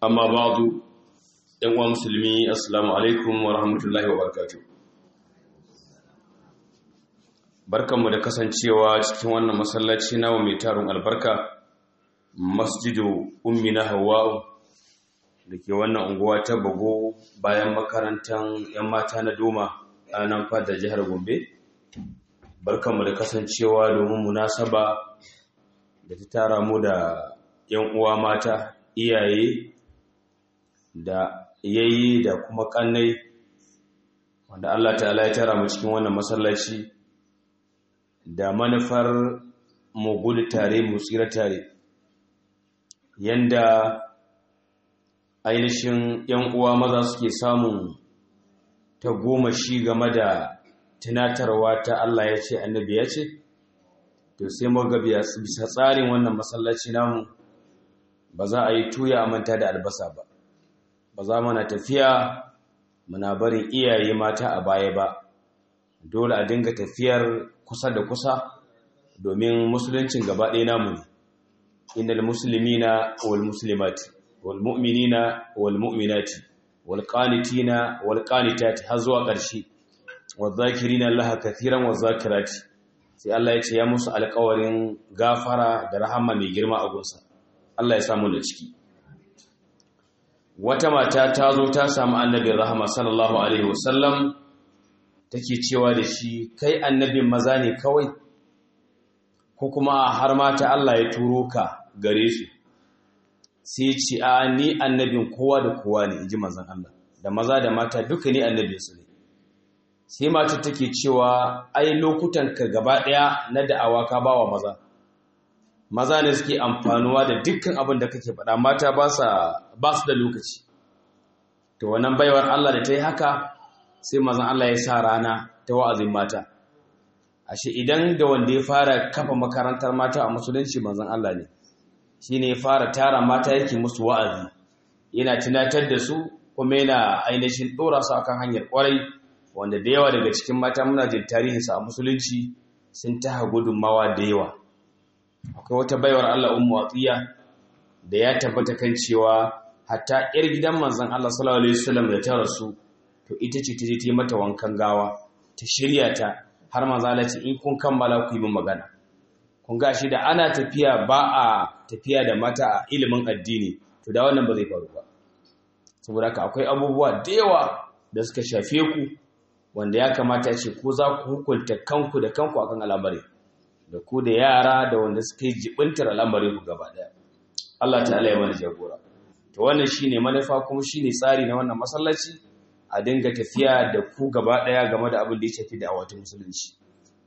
amma ba'du yan uwa musulmi assalamu alaikum wa rahmatullahi wa barakatuh barkanmu da kasancewa cikin wannan masallaci nawa mai tarin albarka masjidu ummi na hawa'u da ke wannan unguwa ta bago bayan makarantar 'yan mata na doma a nan fada jihar gombe barkanmu da kasancewa domin munasaba da ta tara mu da 'yan uwa mata iyaye da yayi da kuma kannai wanda Allah ta'ala ya tara mu cikin wannan masallaci da manufar mu gudu tare mu tsira tare yanda ainihin yan uwa maza suke samun ta goma shi game da tunatarwa ta Allah ya ce annabi ya ce to sai mu ga bisa tsarin wannan masallaci namu ba za a yi tuya a manta da albasa ba ba za mana tafiya muna barin iyaye mata a baya ba dole a dinga tafiyar kusa da kusa domin musuluncin gaba ɗaya namu ne innal muslimina wal muslimati wal mu'minina wal mu'minati wal qanitina wal qanitati har zuwa ƙarshe wal zakirina Allah kathiran wal zakirati sai Allah ya ce ya musu alƙawarin gafara da rahama mai girma a gunsa Allah ya samu da ciki wata mata ta zo ta samu annabin rahama sallallahu alaihi wasallam take cewa da shi kai annabin maza ne kawai ko kuma har mata Allah ya turo ka gare su sai ce a ni annabin kowa da kowa ne inji manzon Allah da maza da mata duka ni annabin su ne sai mata take cewa ai lokutan ka gaba daya na da'awa ka bawa maza maza ne suke amfanuwa da dukkan abin da kake faɗa mata ba su da lokaci to wannan baiwar Allah da ta yi haka sai mazan Allah ya sa rana ta wa'azin mata ashe idan da wanda ya fara kafa makarantar mata a musulunci mazan Allah ne shi ne ya fara tara mata yake musu wa'azi yana tunatar da su kuma yana ainihin ɗora su akan hanyar ƙwarai wanda da yawa daga cikin mata muna jin tarihinsa a musulunci sun taha gudunmawa da yawa akwai wata baiwar Allah ummu atiya da ya tabbata kan cewa hatta yar gidan manzon Allah sallallahu alaihi wasallam da ta rasu to ita ce ta je ta yi mata wankan gawa ta shirya ta har manzo Allah ce in kun kammala ku yi min magana kun ga shi da ana tafiya ba a tafiya da mata a ilimin addini to da wannan ba zai faru ba saboda haka akwai abubuwa da yawa da suka shafe ku wanda ya kamata ya ce ko za ku hukunta kanku da kanku akan al'amari da ku da yara da wanda suka yi jibintar al'amarin ku gaba daya Allah ta'ala ya mana jagora to wannan shine manufa kuma shine tsari na wannan masallaci a dinga tafiya da ku gaba daya game da abin da ya shafi da awatin musulunci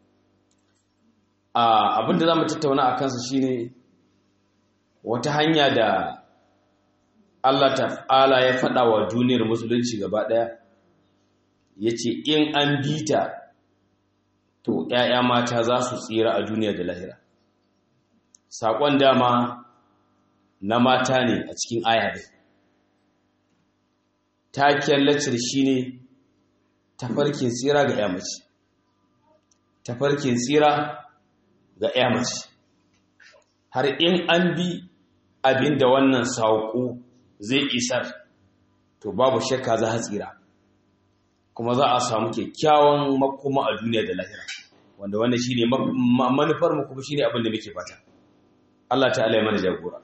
a abin da zamu tattauna a kansa shine wata hanya da Allah ta'ala ya faɗa wa duniyar musulunci gaba daya yace in an bita to ‘ya'ya mata za su tsira a duniya da lahira. Saƙon dama na mata ne a cikin ayyabai. Takiyar lacir shi ne tafarkin tsira ga ‘ya mace. Tafarkin tsira ga ‘ya mace. Har in an bi abin da wannan saƙo zai isar, to babu shakka za a tsira. kuma za a samu kyakkyawan makoma a duniya da lahira wanda wannan shine manufar mu kuma shine abin da muke fata Allah ta'ala ya mana jagora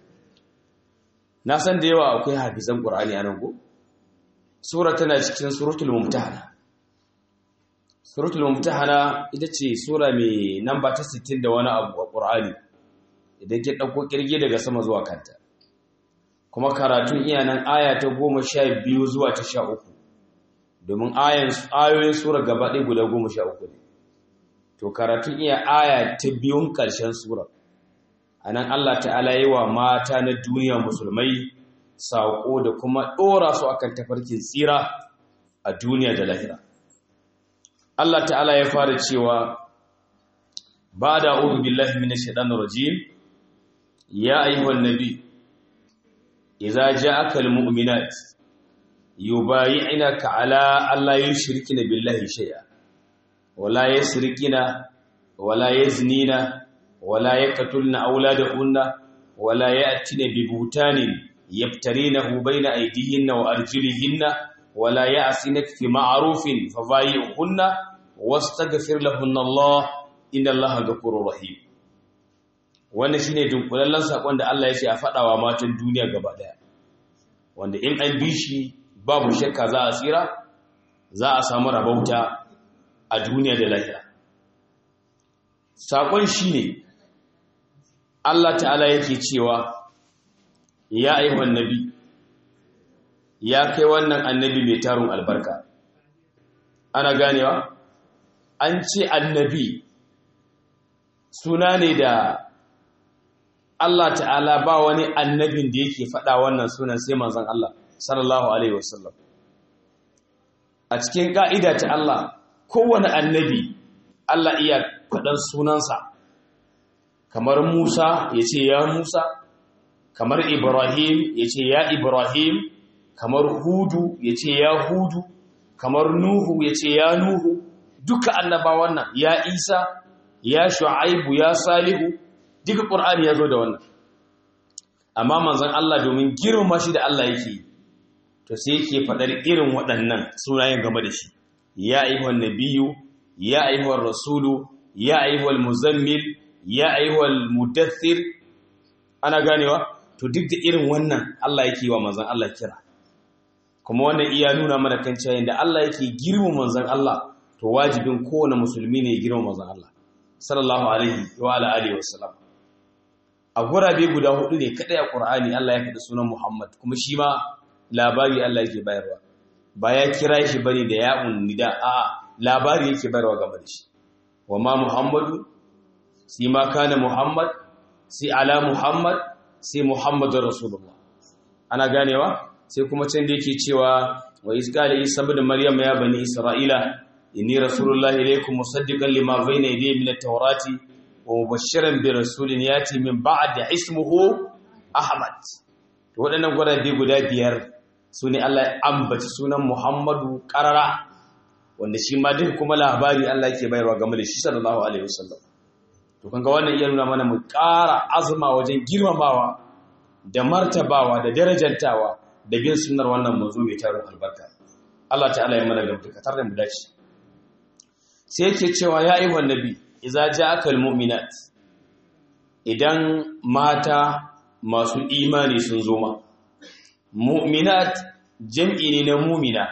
na san da yawa akwai hafizan Qur'ani a nan go sura tana cikin suratul mumtahana suratul mumtahana ita ce sura mai namba ta 60 da wani abu a Qur'ani idan ki dauko kirge daga sama zuwa kanta kuma karatun iyanan aya ta 12 zuwa ta 13 domin ayoyin sura gaba ɗaya guda goma sha uku ne to karatun iya aya ta biyun ƙarshen sura a nan allah ta'ala yi wa mata na duniya musulmai saƙo da kuma ɗora su akan tafarkin tsira a duniya da lahira allah ta'ala ya fara cewa ba da uru billahi mina shaɗanar rajim ya ayyuhan nabi idza ja'aka almu'minat yubayi'naka ala alla yushrikina billahi shay'a wala yasrikina wala yaznina wala yaqtulna awladahunna wala ya'tina bi butanin yaftarinahu baina aydihinna wa arjulihinna wala ya'sinak fi ma'rufin fabayi'hunna wastaghfir lahunna Allah inna Allaha ghafurur rahim wannan shine dunkulallen sakon da Allah ya ce a fadawa matan duniya gaba daya wanda in an bi shi babu shakka za a tsira za a samu rabauta a duniya da lahira sakon shine Allah ta'ala yake cewa ya ayyuhan nabi ya kai wannan annabi mai tarun albarka ana ganewa an ce annabi suna ne da Allah ta'ala ba wani annabin da yake faɗa wannan sunan sai manzon Allah sallallahu alaihi wasallam a cikin ka'ida ta Allah kowane annabi Allah iya faɗan sunansa kamar Musa ya ce ya Musa kamar Ibrahim ya ce ya Ibrahim kamar Hudu ya ce ya Hudu kamar Nuhu ya ce ya Nuhu duka annabawan nan ya Isa ya Shu'aibu ya Salihu duka Qur'ani ya zo da wannan amma manzon Allah domin girma shi da Allah yake to sai yake fadar irin waɗannan sunayen game da shi ya ayyuhan nabiyyu ya ayyuhar rasulu ya ayyuhal muzammil ya ayyuhal mudaththir ana ganewa to duk da irin wannan Allah yake wa manzon Allah kira kuma wannan iya nuna mana kan cewa inda Allah yake girma manzon Allah to wajibin kowane musulmi ne ya girma manzon Allah sallallahu alaihi wa ala alihi wasallam a gurabe guda hudu ne kadai a Qur'ani Allah ya faɗi sunan Muhammad kuma shi ma labari Allah yake bayarwa ba ya kira shi bane da ya'un nida a labari yake bayarwa game da shi wa ma Muhammadu sai ma kana Muhammad sai ala Muhammad sai Muhammadur Rasulullah ana ganewa sai kuma can da yake cewa wa isqala isa ibn maryam ya bani isra'ila inni rasulullahi ilaykum musaddiqan lima bayna yadayhi min at-taurati wa mubashiran bi rasulin yati min ba'di ismuhu ahmad to waɗannan gwadabe guda biyar su ne Allah ya ambaci sunan Muhammadu qarara wanda shi ma duk kuma labari Allah yake bayarwa game da shi sallallahu alaihi wasallam to kanga wannan iya nuna mana mu ƙara azuma wajen girmamawa da martabawa da darajantawa da bin sunnar wannan manzo mai tarin albarka Allah ta'ala ya mana gamdakatar da mu dace sai yake cewa ya ayyuhan nabi idza ja'aka almu'minat idan mata masu imani sun zo ma mu'minat jam'i ne na mu'mina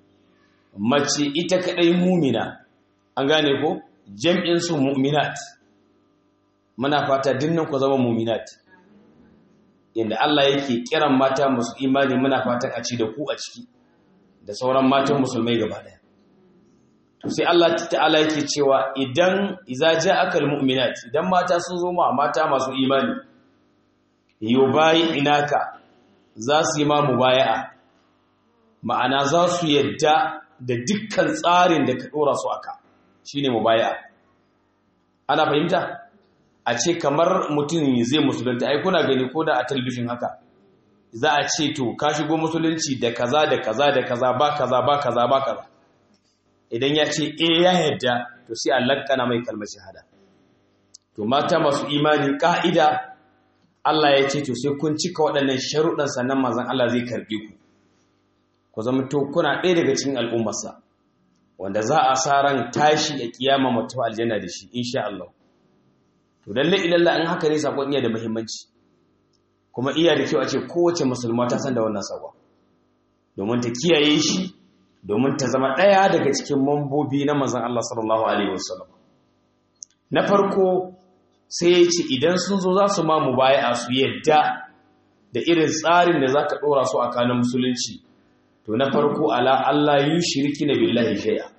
mace ita kadai mu'mina an gane ko jam'in su mu'minat muna fata dinnan ku zama mu'minat inda Allah yake kiran mata masu imani muna fatan a ci da ku a ciki da sauran matan musulmai gaba daya to sai Allah ta'ala yake cewa idan iza ja'akal mu'minat idan mata sun zo ma mata masu imani yubayi inaka za su yi ma mubaya'a ma'ana za su yadda da dukkan tsarin da ka dora su aka shine mubaya'a ana fahimta a ce kamar mutum zai musulunta ai kuna gani ko da a talbishin haka za a ce to ka shigo musulunci da kaza da kaza da kaza ba kaza ba kaza ba kaza idan ya ce eh ya yadda to sai a lakkana mai kalmar shahada to mata masu imani ka'ida Allah ya ce to sai kun cika waɗannan sharuɗan sannan manzon Allah zai karɓe ku ku zama to kuna ɗaya daga cikin al'ummarsa wanda za a sa ran tashi a kiyama mutum aljanna da shi insha Allah to lalle ilalla in haka ne sakon iya da muhimmanci kuma iya da kyau a ce kowace musulma ta san da wannan sakon domin ta kiyaye shi domin ta zama ɗaya daga cikin mambobi na manzon Allah sallallahu alaihi wasallam na farko sai ya ce idan sun zo za su ma mubaya'a su yadda da irin tsarin da zaka dora su a kanin musulunci to na farko ala Allah yi shirki na billahi shay'a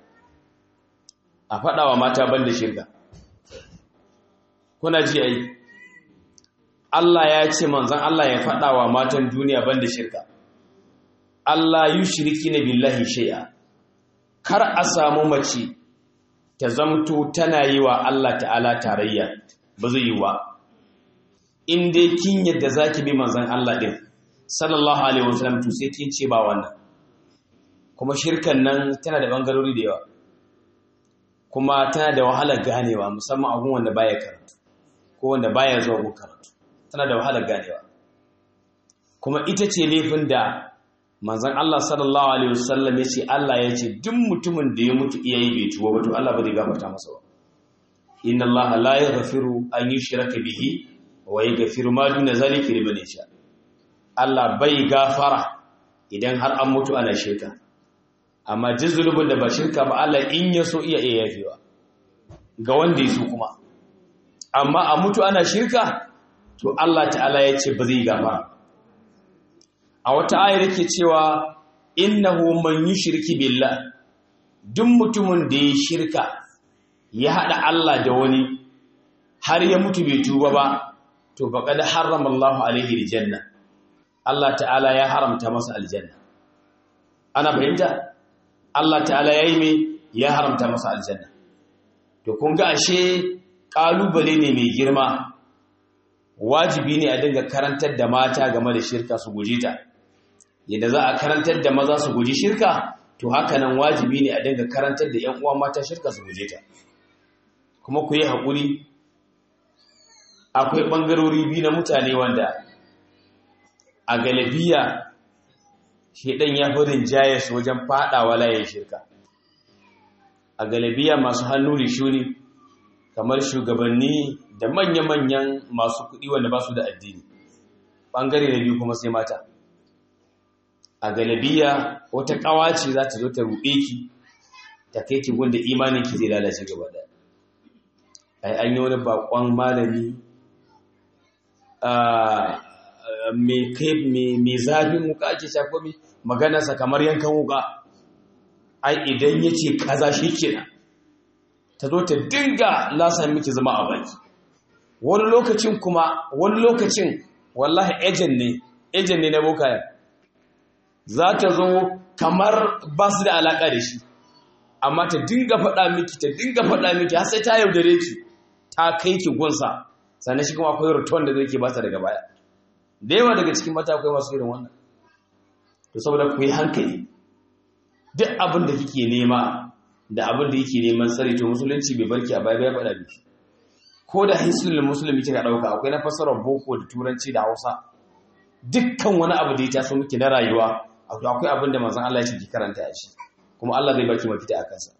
a faɗawa mata banda shirka kuna ji ai Allah ya ce manzon Allah ya faɗa wa matan duniya banda shirka Allah yushriki na billahi shay'a kar a samu mace ta zamto tana yi wa Allah ta'ala tarayya ba zai yi wa in dai kin yadda zaki bi manzon Allah din sallallahu alaihi wasallam to sai kin ce ba wannan kuma shirkan nan tana da bangarori da yawa kuma tana da wahalar ganewa musamman abun wanda baya karatu ko wanda baya zuwa gun karatu tana da wahalar ganewa kuma ita ce laifin da manzon Allah sallallahu alaihi wasallam ya ce Allah ya ce duk mutumin da ya mutu iyaye bai tuba ba to Allah ba zai gafarta masa ba inna Allah la yaghfiru an yushraka bihi wa yaghfiru ma duna zalika liman yasha Allah bai gafara idan har an mutu ana shirka amma duk zulubin da ba shirka ba Allah in ya so iya iya yafewa ga wanda ya so kuma amma a mutu ana shirka to Allah ta'ala ya ce ba zai gafara a wata ayar yake cewa innahu man yushriki billah duk mutumin da ya shirka ya hada Allah da wani har ya mutu bai tuba ba to faqad harrama Allahu alaihi aljanna Allah ta'ala ya haramta masa aljanna ana fahimta Allah ta'ala yayi me ya haramta masa aljanna to kun ga ashe kalubale ne mai girma wajibi ne a dinga karantar da mata game da shirka su guje ta yadda za a karantar da maza su guji shirka to haka nan wajibi ne a dinga karantar da 'yan uwa mata shirka su guje ta kuma ku yi haƙuri akwai ɓangarori biyu na mutane wanda a galabiya shaidan ya fi rinjaye su wajen faɗawa layin shirka a galabiya masu hannu da shuni kamar shugabanni da manya-manyan masu kuɗi wanda ba su da addini ɓangare na biyu kuma sai mata a galabiya wata ƙawace za ta zo ta ruɗe ki ta kai ki wanda imanin ki zai lalace gaba da ai an yi wani bakon malami mai zafin wuka ake shafo mai maganarsa kamar yankan wuka ai idan ya ce kaza shi kenan ta zo ta dinga lasa miki zama a baki wani lokacin kuma wani lokacin wallahi ejen ne ejen ne na bokayen za ta zo kamar ba su da alaƙa da shi amma ta dinga faɗa miki ta dinga faɗa miki har sai ta yaudare ki ta kai ki gunsa sannan shi kuma akwai return da zai ke bata daga baya da yawa daga cikin mata akwai masu irin wannan to saboda ku yi hankali duk abin da kike nema da abin da yake neman tsari to musulunci bai barki a baya ya faɗa miki ko da hisulul musulmi kika ɗauka akwai na fassarar boko da turanci da hausa dukkan wani abu da ya taso miki na rayuwa akwai abin da manzon Allah ya ce ki karanta a shi kuma Allah zai baki mafita a kansa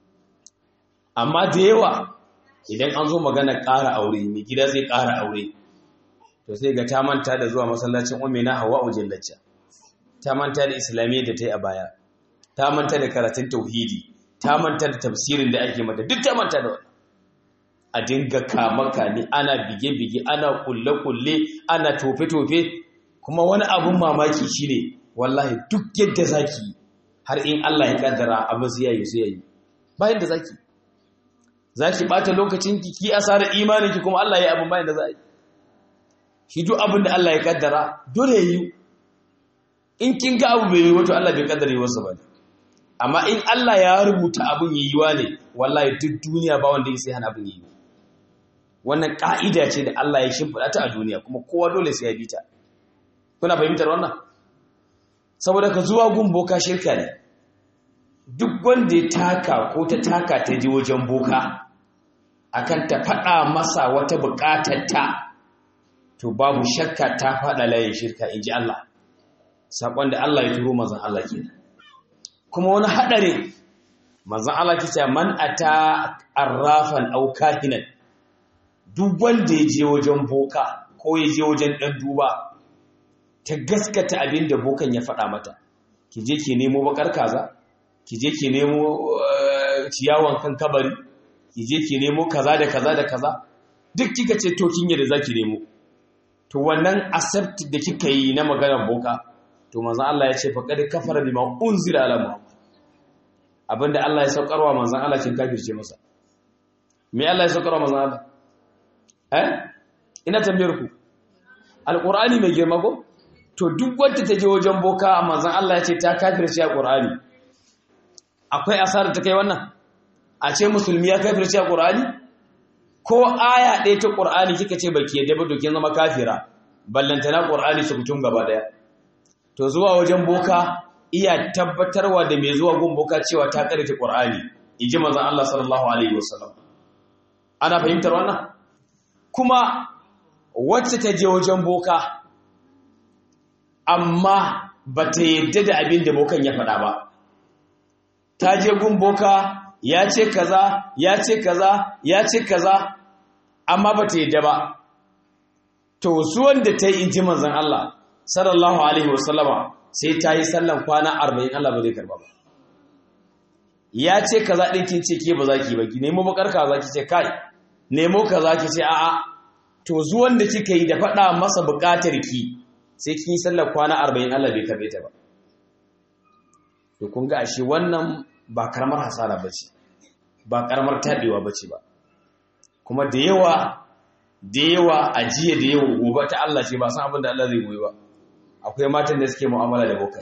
amma da yawa idan an zo magana ƙara aure mai gida zai ƙara aure to sai ga ta manta da zuwa masallacin umina hawa ujallacca ta manta da islamiyya da ta yi a baya ta manta da karatun tauhidi ta manta da tafsirin da ake mata duk ta manta da wannan a dinga kamaka ne ana bige-bige ana kulle-kulle ana tofe-tofe kuma wani abun mamaki shine wallahi duk yadda zaki har in Allah ya kaddara abin su yayi su yayi bayan da zaki zaki bata lokacin ki ki asara imanin ki kuma Allah ya abin bayan da za yi shi duk abin da Allah ya kaddara dole yi in kin ga abu bai yi wato Allah bai kaddara yi wasu ba amma in Allah ya rubuta abin yiwuwa ne wallahi duk duniya ba wanda ya sai hana abin yi wannan ka'ida ce da Allah ya shimfiɗa ta a duniya kuma kowa dole sai ya bi ta kuna fahimtar wannan saboda ka zuwa gun boka shirka ne duk wanda ya taka ko ta taka ta ji wajen boka akan ta faɗa masa wata buƙatar ta to babu shakka ta faɗa layin shirka in ji Allah saƙon da Allah ya turo mazan Allah ke kuma wani haɗari mazan Allah ke ce man ata arrafan au kahinan duk wanda ya je wajen boka ko ya je wajen ɗan duba ta gaskata abin da bokan ya faɗa mata ki je ki nemo bakar kaza ki je ki nemo ciyawan kan kabari ki je ki nemo kaza da kaza da kaza duk kika ce to kin yadda zaki nemo to wannan accept da kika yi na maganar boka to manzon Allah ya ce faqad kafara bima unzila ala muhammad abinda Allah ya saukarwa manzon Allah kin kafirce masa me Allah ya saukarwa manzon Allah eh ina tambayar ku alqur'ani mai girma ko to duk wanda ta je wajen boka manzon Allah ya ce ta kafirce alqur'ani akwai asarar ta kai wannan a ce musulmi ya kafirce alqur'ani ko aya ɗaya ta qur'ani kika ce baki yadda ba dokin zama kafira ballantana qur'ani su kutum gaba daya to zuwa wajen boka iya tabbatarwa da mai zuwa gun boka cewa ta karanta qur'ani inji manzon Allah sallallahu alaihi wasallam ana fahimtar wannan kuma wacce ta je wajen boka amma ba ta yadda da abin da bokan ya faɗa ba ta je gun boka ya ce kaza ya ce kaza ya ce kaza amma ba ta yadda ba to su wanda ta yi inji manzan Allah sallallahu alaihi wasallama sai ta yi sallan kwana arba'in Allah ba zai karba ba ya ce kaza ɗin kin ce ke ba za ki ba ki nemo bakar kaza ki ce kai nemo kaza ki ce a'a to zuwan da kika yi da faɗa masa buƙatar ki sai kin yi sallar kwana arba'in Allah bai karbe ta ba to kun ga ashe wannan ba karamar hasara bace ba karamar tabewa bace ba kuma da yawa da yawa ajiya da yawa gobe ta Allah ce ba san abin da Allah zai goyi ba akwai matan da suke mu'amala da bokai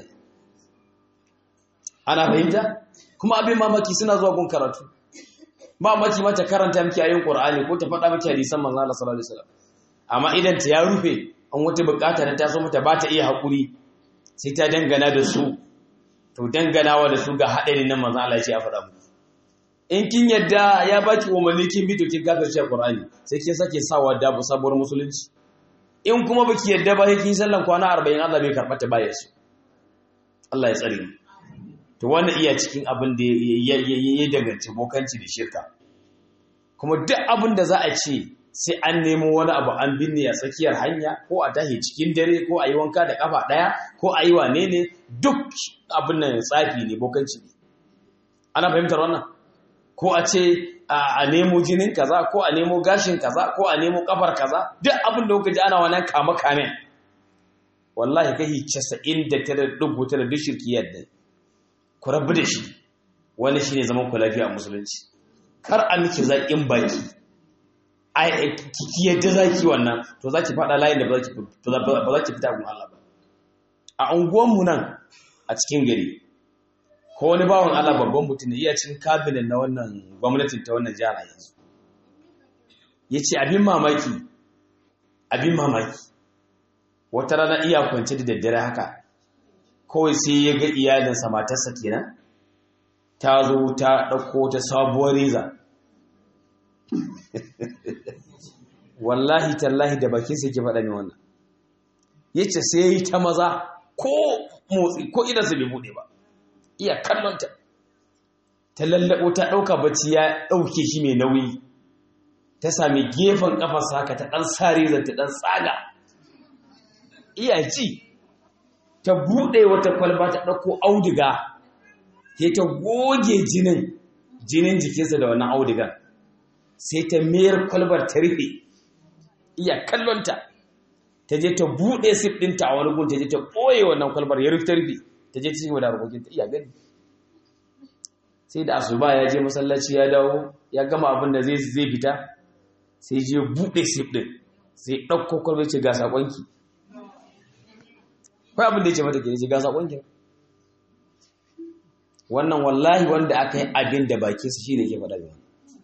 ana fahimta kuma abin mamaki suna zuwa gun karatu mamaki mata karanta miki ayoyin Qur'ani ko ta faɗa miki hadisan manzo Allah sallallahu alaihi wasallam amma idan ta ya rufe an wata bukata da ta so mata ba ta iya hakuri sai ta dangana da su to danganawa da su ga haɗarin nan manzo Allah ya ce a faɗa muku in kin yadda ya baki umarni kin bi to kin kafirce Qur'ani sai kin sake sawa da sabuwar musulunci in kuma baki yadda ba kin sallan kwana 40 Allah bai karɓa ta baya su Allah ya tsare mu to wannan iya cikin abin da ya danganci bokanci da shirka kuma duk abin da za a ce sai an nemo wani abu an binne a tsakiyar hanya ko a tahi cikin dare ko a yi wanka da kafa ɗaya ko a yi wane ne duk abin nan tsafi ne bokanci ne ana fahimtar wannan ko a ce a nemo jinin kaza ko a nemo gashin kaza ko a nemo kafar kaza duk abin da kuka ji ana wannan kama kame wallahi kai 99.9 duk shirki yadda ku rabu da shi wani shine zaman ku lafiya a musulunci kar a miki zaƙin baki ai ki yadda zaki wannan to zaki fada layin da ba zaki ba zaki fita gun Allah ba a unguwan mu nan a cikin gari ko wani bawon Allah babban mutum ne iya cin cabinet na wannan gwamnatin ta wannan jihar yanzu yace abin mamaki abin mamaki wata rana iya kwance da daddare haka kawai sai ya ga iyalinsa matarsa kenan ta zo ta ɗauko ta sabuwar reza wallahi tallahi da bakinsa yake faɗa ne wannan ya ce sai ya yi ta maza ko motsi ko idansa bai buɗe ba iya kallonta ta lallaɓo ta ɗauka bacci ya ɗauke shi mai nauyi ta sami gefen ƙafarsa haka ta ɗan sa reza ta ɗan tsaga iya ji ta buɗe wata kwalba ta ɗauko auduga sai ta goge jinin jinin jikinsa da wannan audugan sai ta mayar kwalbar ta rufe iya kallonta ta je ta buɗe sif ɗinta a wani gun ta je ta ɓoye wannan kwalbar ya rufe ta rufe ta je ta ci da harkokinta iya gani sai da asuba ya je masallaci ya dawo ya gama abin da zai zai fita sai je buɗe sif ɗin sai ɗauko kwalbar ce ga saƙonki kai abin da ya ce mata ke ce ga saƙonki wannan wallahi wanda aka yi abin da bakinsa shi ne ke faɗa da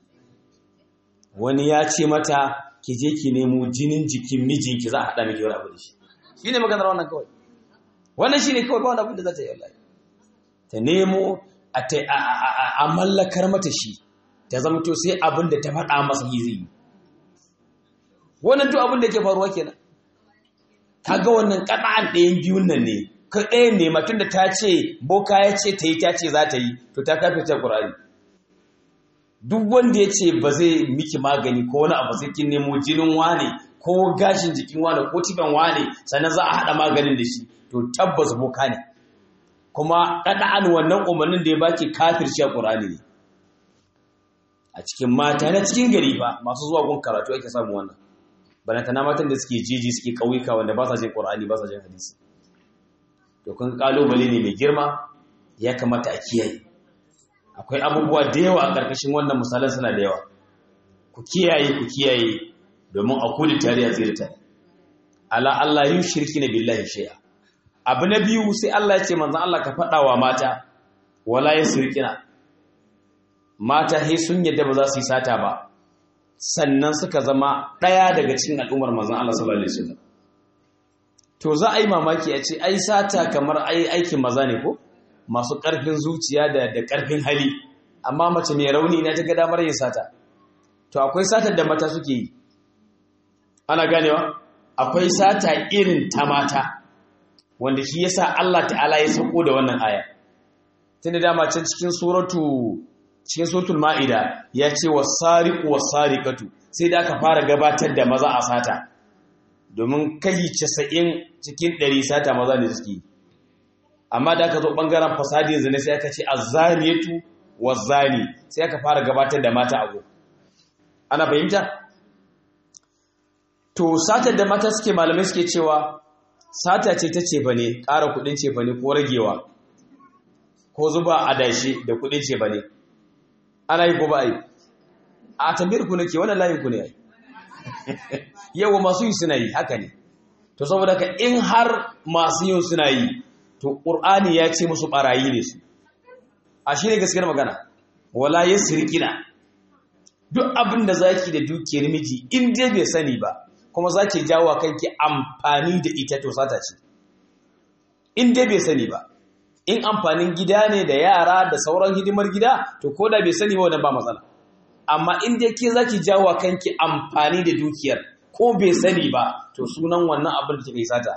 wani ya ce mata ki je ki nemo jinin jikin mijinki za a haɗa miki wani abu da shi shi ne maganar wannan kawai wannan shi ne kawai ba wani abin da za ta yi wallahi ta nemo a mallakar mata shi ta zama to sai abin da ta faɗa masa yi zai yi wannan duk abin da ke faruwa kenan kaga wannan ƙana'an ɗayan biyun nan ne ka ɗaya ne matun da ta ce boka ya ce ta yi ta ce za ta yi to ta kafe ta ƙurari duk wanda ya ce ba zai miki magani ko wani abu sai kin nemo jinin wane ko gashin jikin wane ko tiban wane sannan za a haɗa maganin da shi to tabbas boka ne kuma ƙana'an wannan umarnin da ya baki kafir shi a ƙurani ne a cikin mata na cikin gari ba masu zuwa gun karatu ake samu wannan balantana matan da suke jeji suke ƙauyuka wanda ba sa jin ƙur'ani ba sa jin hadisi to kun kalubale ne mai girma ya kamata a kiyaye akwai abubuwa da yawa a ƙarƙashin wannan misalan suna da yawa ku kiyaye ku kiyaye domin a kudi tare a tsira tare ala Allah yin shirki na billahi shay'a abu na biyu sai Allah ya ce manzon Allah ka faɗa wa mata wala yasrikina mata he sun yadda ba za su yi sata ba sannan suka zama ɗaya daga cikin al'ummar manzon Allah sallallahu alaihi wasallam to za a yi mamaki a ce ai sata kamar ai aikin maza ne ko masu ƙarfin zuciya da da ƙarfin hali amma mace mai rauni ne ta ga damar yin sata to akwai satar da mata suke yi ana ganewa akwai sata irin ta mata wanda shi yasa Allah ta'ala ya sako da wannan aya tunda dama can cikin suratu cikin suratul ma'ida ya ce was-sariqu was-sariqatu sai da aka fara gabatar da maza a sata domin kai 90 cikin 100 sata maza ne suke amma da aka zo bangaren fasadin zina sai aka ce az-zaniyatu waz-zani sai aka fara gabatar da mata a go ana fahimta to satar da mata suke malamai suke cewa sata ce ta cefa ne ƙara kuɗin cefa ne ko ragewa ko zuba adashi da kuɗin cefa ne ana yi ko ba a yi a tambayar ku nake wannan layin ku ne ai yawa masu yi suna yi haka ne to saboda ka in har masu yin suna yi to ƙur'ani ya ce musu ɓarayi ne su a shi ne gaskiyar magana wala ya sirkina duk abin da zaki da dukiyar miji in dai bai sani ba kuma zaki jawo kanki amfani da ita to sata ce in dai bai sani ba in amfanin gida ne da yara da sauran hidimar gida to ko da bai sani ba wannan ba matsala amma in dai ke zaki jawo kanki amfani da dukiyar ko bai sani ba to sunan wannan abin da kike sata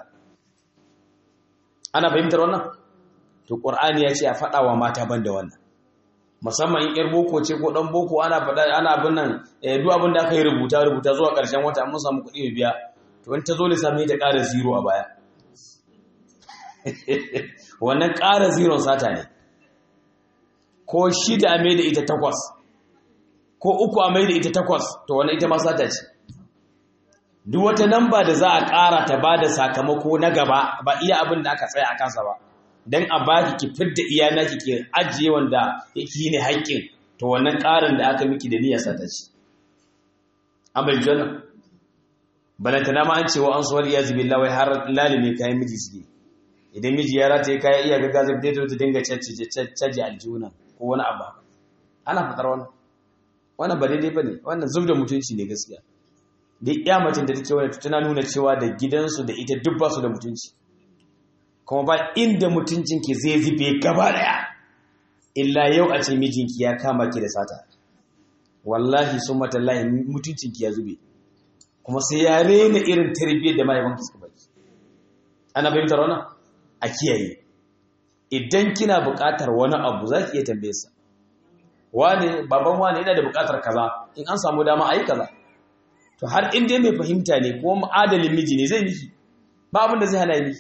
ana fahimtar wannan to qur'ani ya ce a faɗa wa mata banda wannan musamman in yar boko ce ko dan boko ana faɗa ana abin nan duk abin da aka yi rubuta rubuta zuwa ƙarshen wata mun samu kuɗi mai biya to in ta zo lissafi ta ƙara zero a baya wannan ƙara zero sata ne ko shida a mai da ita takwas ko uku a mai da ita takwas to wannan ita ma sata ce duk wata namba da za a ƙara ta ba da sakamako na gaba ba iya abin da aka tsaya a kansa ba don a baki ki fidda iyana ki ke ajiye wanda yake ne haƙƙin to wannan ƙarin da aka miki da niyyar sata ce an bai jona balantana ma an cewa an suwar iya zubi lawai har lalime kayan miji suke idan miji ya rata ya kayan iya gaga zai ta dinga caji aljuna ko wani abu ana fatar wannan wannan ba daidai ba ne wannan zub da mutunci ne gaskiya da iya macin da take wani tana nuna cewa da gidansu da ita duk ba su da mutunci kuma ba inda mutuncinki zai zube gaba daya illa yau a ce mijinki ya kama ki da sata wallahi sun matallahi mutuncinki ya zube kuma sai ya rena irin tarbiyyar da mahaifanki suka baki ana fahimtar wannan a kiyaye idan kina buƙatar wani abu za ki iya tambaye sa wane baban wane yana da buƙatar kaza in an samu dama a yi kaza to har in dai mai fahimta ne ko adalin miji ne zai miki ba abin da zai hana miki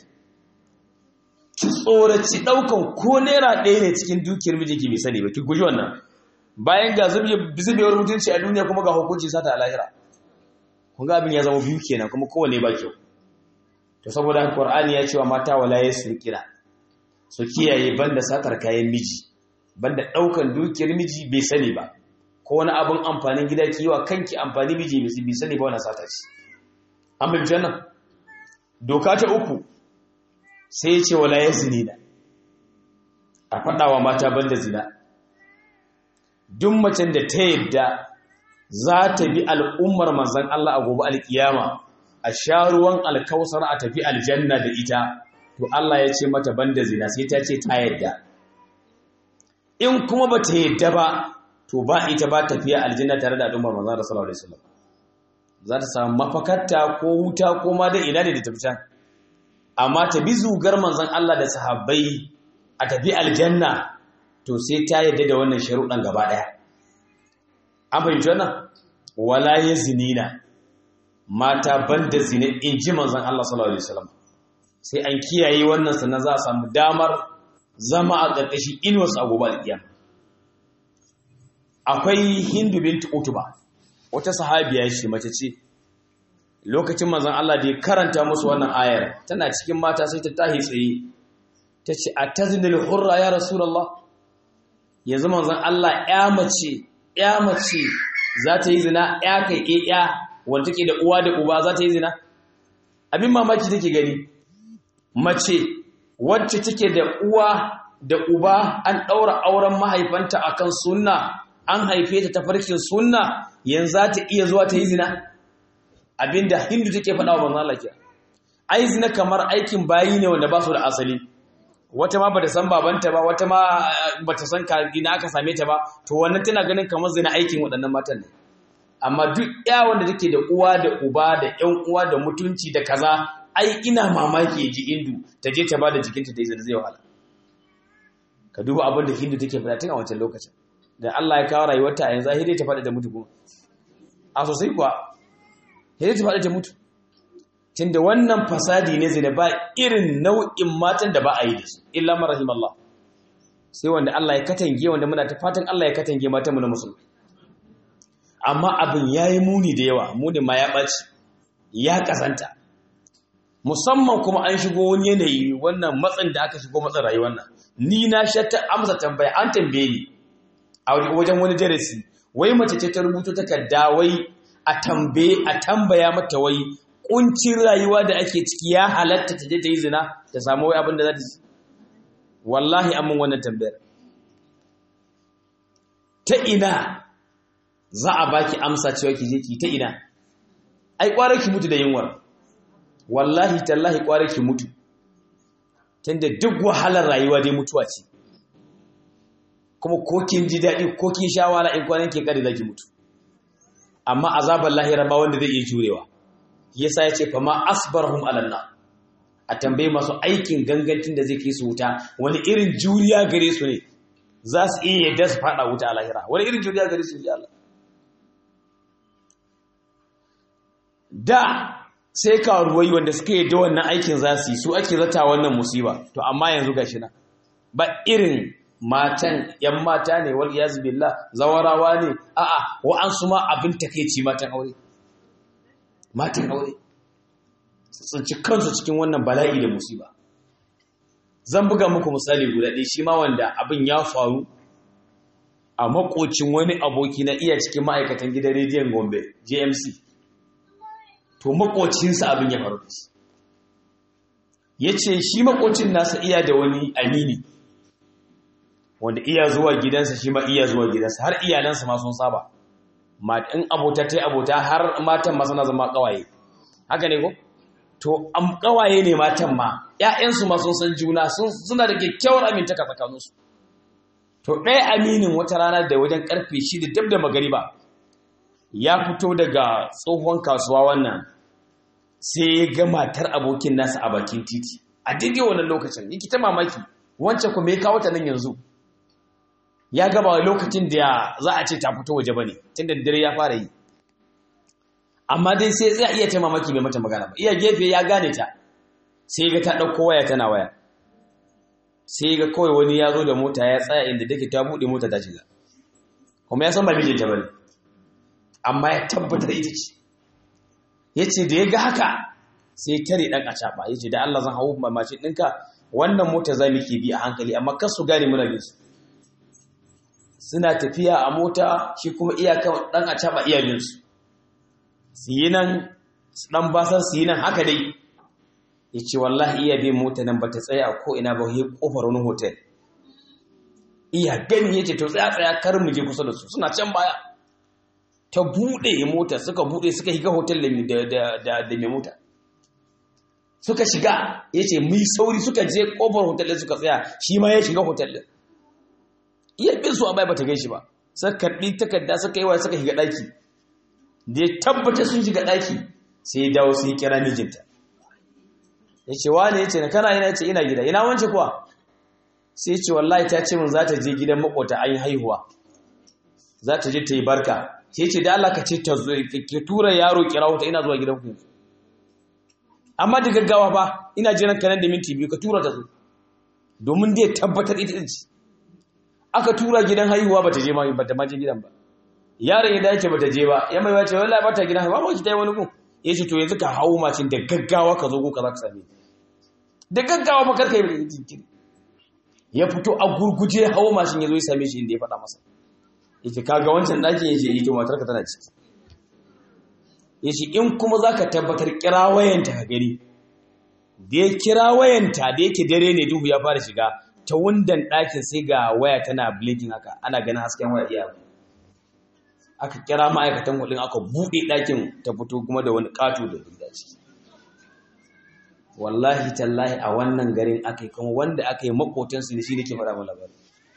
ki tsoraci ɗaukan ko naira ɗaya ne cikin dukiyar mijinki bai sani ba ki guji wannan bayan ga zubewar mutunci a duniya kuma ga hukunci sata a lahira kun ga abin ya zama biyu kenan kuma kowane ba kyau to saboda haka qur'ani ya ce wa mata wala yasrikina su kiyaye banda satar kayan miji banda ɗaukan dukiyar miji bai sani ba ko wani abin amfanin gida ki yi wa kanki amfani miji bai sani ba wannan sata ce an bai jannan doka ta uku sai ya ce wala ya zini na a faɗawa mata banda zina duk macen da ta yadda za ta bi al'ummar manzan Allah a gobe alkiyama a sha ruwan alkausar a tafi aljanna da ita to Allah ya ce mata banda zina sai ta ce ta yadda in kuma ba ta yadda ba to ba ita ba tafiya aljanna tare da al'ummar manzan Allah sallallahu alaihi wasallam za ta samu mafakarta ko wuta ko ma da ina da tafi can amma ta bi zugar manzon Allah da sahabbai a tafi aljanna to sai ta yadda da wannan sharuɗan gaba ɗaya an fahimci wannan wala ya zinina mata banda zine in ji manzon Allah sallallahu alaihi wasallam sai an kiyaye wannan sannan za a samu damar zama a ƙarƙashin inuwarsu a gobe alƙiyama akwai hindu bintu utuba wata sahabiya ce mace ce lokacin manzon Allah da ya karanta musu wannan ayar tana cikin mata sai ta tahi tsaye ta ce a tazinil hurra ya rasulullah yanzu manzon Allah ya mace ya mace za ta yi zina ya kai ya wanda take da uwa da uba za ta yi zina abin mamaki take gani mace wacce take da uwa da uba an ɗaura auren mahaifanta akan sunna an haife ta tafarkin sunna yanzu za ta iya zuwa ta yi zina abinda hindu take faɗa wa manzon Allah ke ai zina kamar aikin bayi ne wanda ba su da asali wata ma bata san babanta ba wata ma bata san ina aka same ta ba to wannan tana ganin kamar zina aikin waɗannan matan ne amma duk ya wanda take da uwa da uba da ƴan uwa da mutunci da kaza ai ina mamaki ya ji indu ta je ta bada jikinta da izini zai wahala ka duba abin da hindu take faɗa tun a wancan lokacin da Allah ya kawo rayuwarta a yanzu ahidai ta faɗi ta mutu kuma a sosai kuwa hidai ta faɗi ta mutu tunda wannan fasadi ne zai da ba irin nau'in matan da ba a yi da su illa marahim Allah sai wanda Allah ya katange wanda muna ta fatan Allah ya katange matan mu na musulmi amma abin yayi muni da yawa muni ma ya ɓaci ya kasanta musamman kuma an shigo wani yanayi wannan matsin da aka shigo matsin rayuwar nan ni na shatta amsa tambaya an tambaye ni a wajen wani darasi wai mace ce ta rubuto takarda wai a tambaye a tambaya mata wai kuncin rayuwa da ake ciki ya halatta ta je ta yi zina ta samu wai abin da za ta ci wallahi an mun wannan tambayar ta ina za a baki amsa cewa ki je ki ta ina ai kwarar ki mutu da yunwar wallahi tallahi kwarar ki mutu tunda duk wahalar rayuwa dai mutuwa ce kuma ko kin ji daɗi ko kin sha wahala in kwanan ke kare zaki mutu amma azabar lahira ba wanda zai iya jurewa yasa ya ce fa ma asbarhum alanna a tambaye masu aikin gangancin da zai kai su wuta wani irin juriya gare su ne za su iya yadda su fada wuta a lahira wani irin juriya gare su ji Allah da sai karuwai wanda suka yi da wannan aikin za su yi su ake zata wannan musiba to amma yanzu gashi na ba irin matan yan mata ne wal iyaz billah zawarawa ne a'a wa'ansu ma abin takeici matan aure matan aure su tsinci kansu cikin wannan bala'i da musiba zan buga muku misali guda ɗaya shi ma wanda abin ya faru a makocin wani aboki na iya cikin ma'aikatan gidan rediyon gombe jmc to makocinsa abin ya faru da shi ya ce shi makocin nasa iya da wani amini wanda iya zuwa gidansa shi ma iya zuwa gidansa har iyalansa ma sun saba in abota ta abota har matan ma suna zama kawaye haka ne ko to am kawaye ne matan ma ƴaƴansu ma sun san juna suna da kyakkyawar amintaka tsakaninsu to ɗaya aminin wata rana da wajen karfe shida dab da magariba ya fito daga tsohon kasuwa wannan sai ya ga matar abokin nasa a bakin titi a daidai wannan lokacin yake ta mamaki wancan kuma ya kawo ta nan yanzu ya gaba lokacin da za a ce ta fito waje bane tunda dare ya fara yi amma dai sai zai iya ta mamaki bai mata magana ba iya gefe ya gane ta sai ga ta ɗauko waya tana waya sai ga kawai wani ya zo da mota ya tsaya inda take ta buɗe mota ta shiga kuma ya san ba mijinta bane amma ya tabbatar ita ce ya ce da ya ga haka sai tare ɗan acaɓa ya ce da Allah zan hau mashin ɗinka wannan mota za mu ke bi a hankali amma kar su gane muna bin su suna tafiya a mota shi kuma iyakan ɗan acaɓa iya bin su su yi nan su ɗan basar su yi nan haka dai ya ce wallahi iya bin mota nan ba ta tsaya a ko'ina ba ya ƙofar wani hotel iya gani ya ce to tsaya tsaya kar mu je kusa da su suna can baya ta buɗe mota suka buɗe suka shiga hotel da mai mota suka shiga ya ce mai sauri suka je ƙofar hotel ɗin suka tsaya shi ma ya shiga hotel ɗin iya bin su a bai bata gan shi ba suka karɓi takarda suka yi wa suka shiga ɗaki da ya tabbata sun shiga ɗaki sai ya dawo sai ya kira mijinta ya ce wane ya ce na kana yana ce ina gida ina wance kuwa sai ya ce wallahi ta ce min za ta je gidan makota an yi haihuwa za ta je ta yi barka sai ce da Allah ka ce ta zo ka tura yaro kira wuta ina zuwa gidan ku amma da gaggawa ba ina jiran kanan da minti biyu ka tura ta zo domin dai tabbatar ita ce aka tura gidan haihuwa bata je ma bata ma je gidan ba yaron ya dace bata je ba ya mai wace wallahi bata gidan haihuwa ba ki tayi wani gun yace to yanzu ka hawo macin da gaggawa ka zo ko ka za ka same da gaggawa fa karka yi jinkiri ya fito a gurguje hawo mashin ya zo ya same shi inda ya faɗa masa yace kaga wancan ɗakin yace ito matarka tana ciki yace in kuma zaka tabbatar kira wayanta ka gani da ya kira wayanta da yake dare ne duhu ya fara shiga ta wundan ɗakin sai ga waya tana blinking haka ana ganin hasken waya iya aka kira ma'aikatan hudun aka buɗe ɗakin ta fito kuma da wani ƙato da duk ciki wallahi tallahi a wannan garin aka yi kuma wanda aka yi makotansu da shi ne ke faɗa mana labari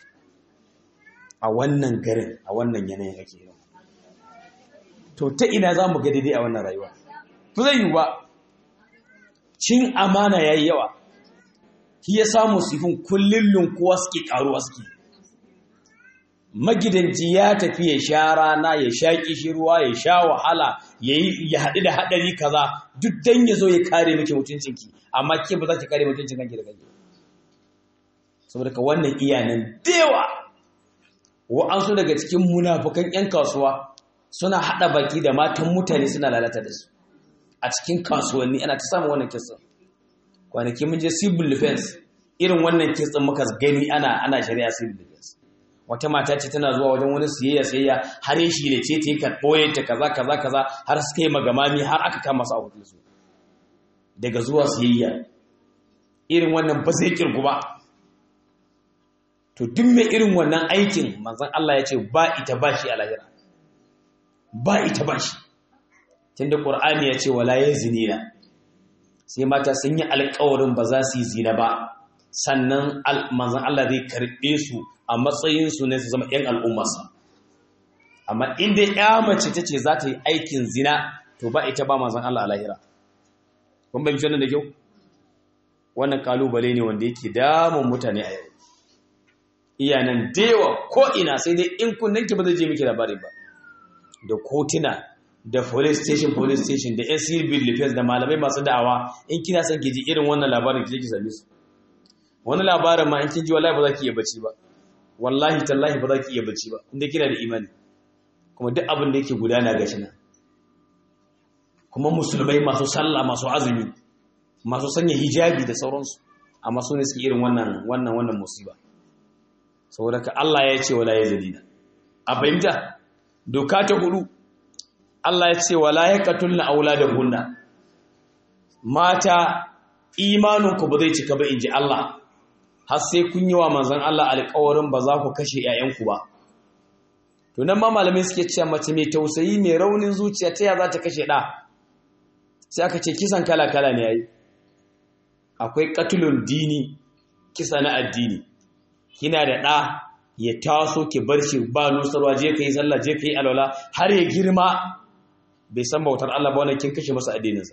a wannan garin a wannan yanayin ake yi to ta ina za mu ga daidai a wannan rayuwa to zai yi ba cin amana yayi yawa shi ya samu sifin kullun lunkuwa suke karuwa suke magidanci ya tafi ya sha rana ya sha kishirwa ya sha wahala ya haɗu da haɗari kaza duk dan ya zo ya kare miki mutuncinki amma ke ba za ki kare mutuncin kanki da kanki saboda ka wannan iyanan dewa wa'ansu daga cikin munafukan 'yan kasuwa suna haɗa baki da matan mutane suna lalata da su a cikin kasuwanni ana ta samun wannan kisan kwanaki mun je civil defense irin wannan kisan muka gani ana ana shari'a civil defense wata mata ce tana zuwa wajen wani siyayya siyayya har ya shi da ce ta yi karɓoye ta kaza kaza kaza har suka yi magamami har aka kama su a hotel su daga zuwa siyayya irin wannan ba zai kirgu ba to duk mai irin wannan aikin manzon Allah ya ce ba ita ba shi a lahira ba ita ba shi tunda Qur'ani ya ce wala yazinina sai mata sun yi alƙawarin ba za su yi zina ba sannan manzon Allah zai karɓe su a matsayin su ne su zama ƴan al'ummarsa amma inda ya mace tace za ta yi aikin zina to ba ita ba manzon Allah a lahira kun bai wannan da kyau wannan kalubale ne wanda yake damun mutane a yau iyanan dewa ko ina sai dai in kunnanki ba zai je miki labari ba da kotuna da police station police station da yan civil defense da malamai masu da'awa in kina son ki ji irin wannan labarin ki je ki same su wani labarin ma in kin ji wallahi ba za ki iya bacci ba wallahi tallahi ba za ki iya bacci ba inda kina da imani kuma duk abin da yake gudana gashi nan kuma musulmai masu sallah masu azumi masu sanya hijabi da sauransu amma su ne suke irin wannan wannan wannan musiba saboda ka Allah ya ce wala yazidina a fahimta doka ta hudu Allah ya ce wala yaqtulna auladahunna mata imaninku ba zai cika ba inji Allah har sai kun yi wa manzon Allah alƙawarin ba za ku kashe ƴaƴanku ba to nan ma malamai suke cewa mace mai tausayi mai raunin zuciya ta ya za ta kashe ɗa sai aka ce kisan kala kala ne yayi akwai qatlun dini kisa na addini kina da ɗa ya taso ki bar shi ba nusarwa je ka yi sallah je ka yi alwala har ya girma bai san bautar Allah ba wannan kin kashe masa addininsa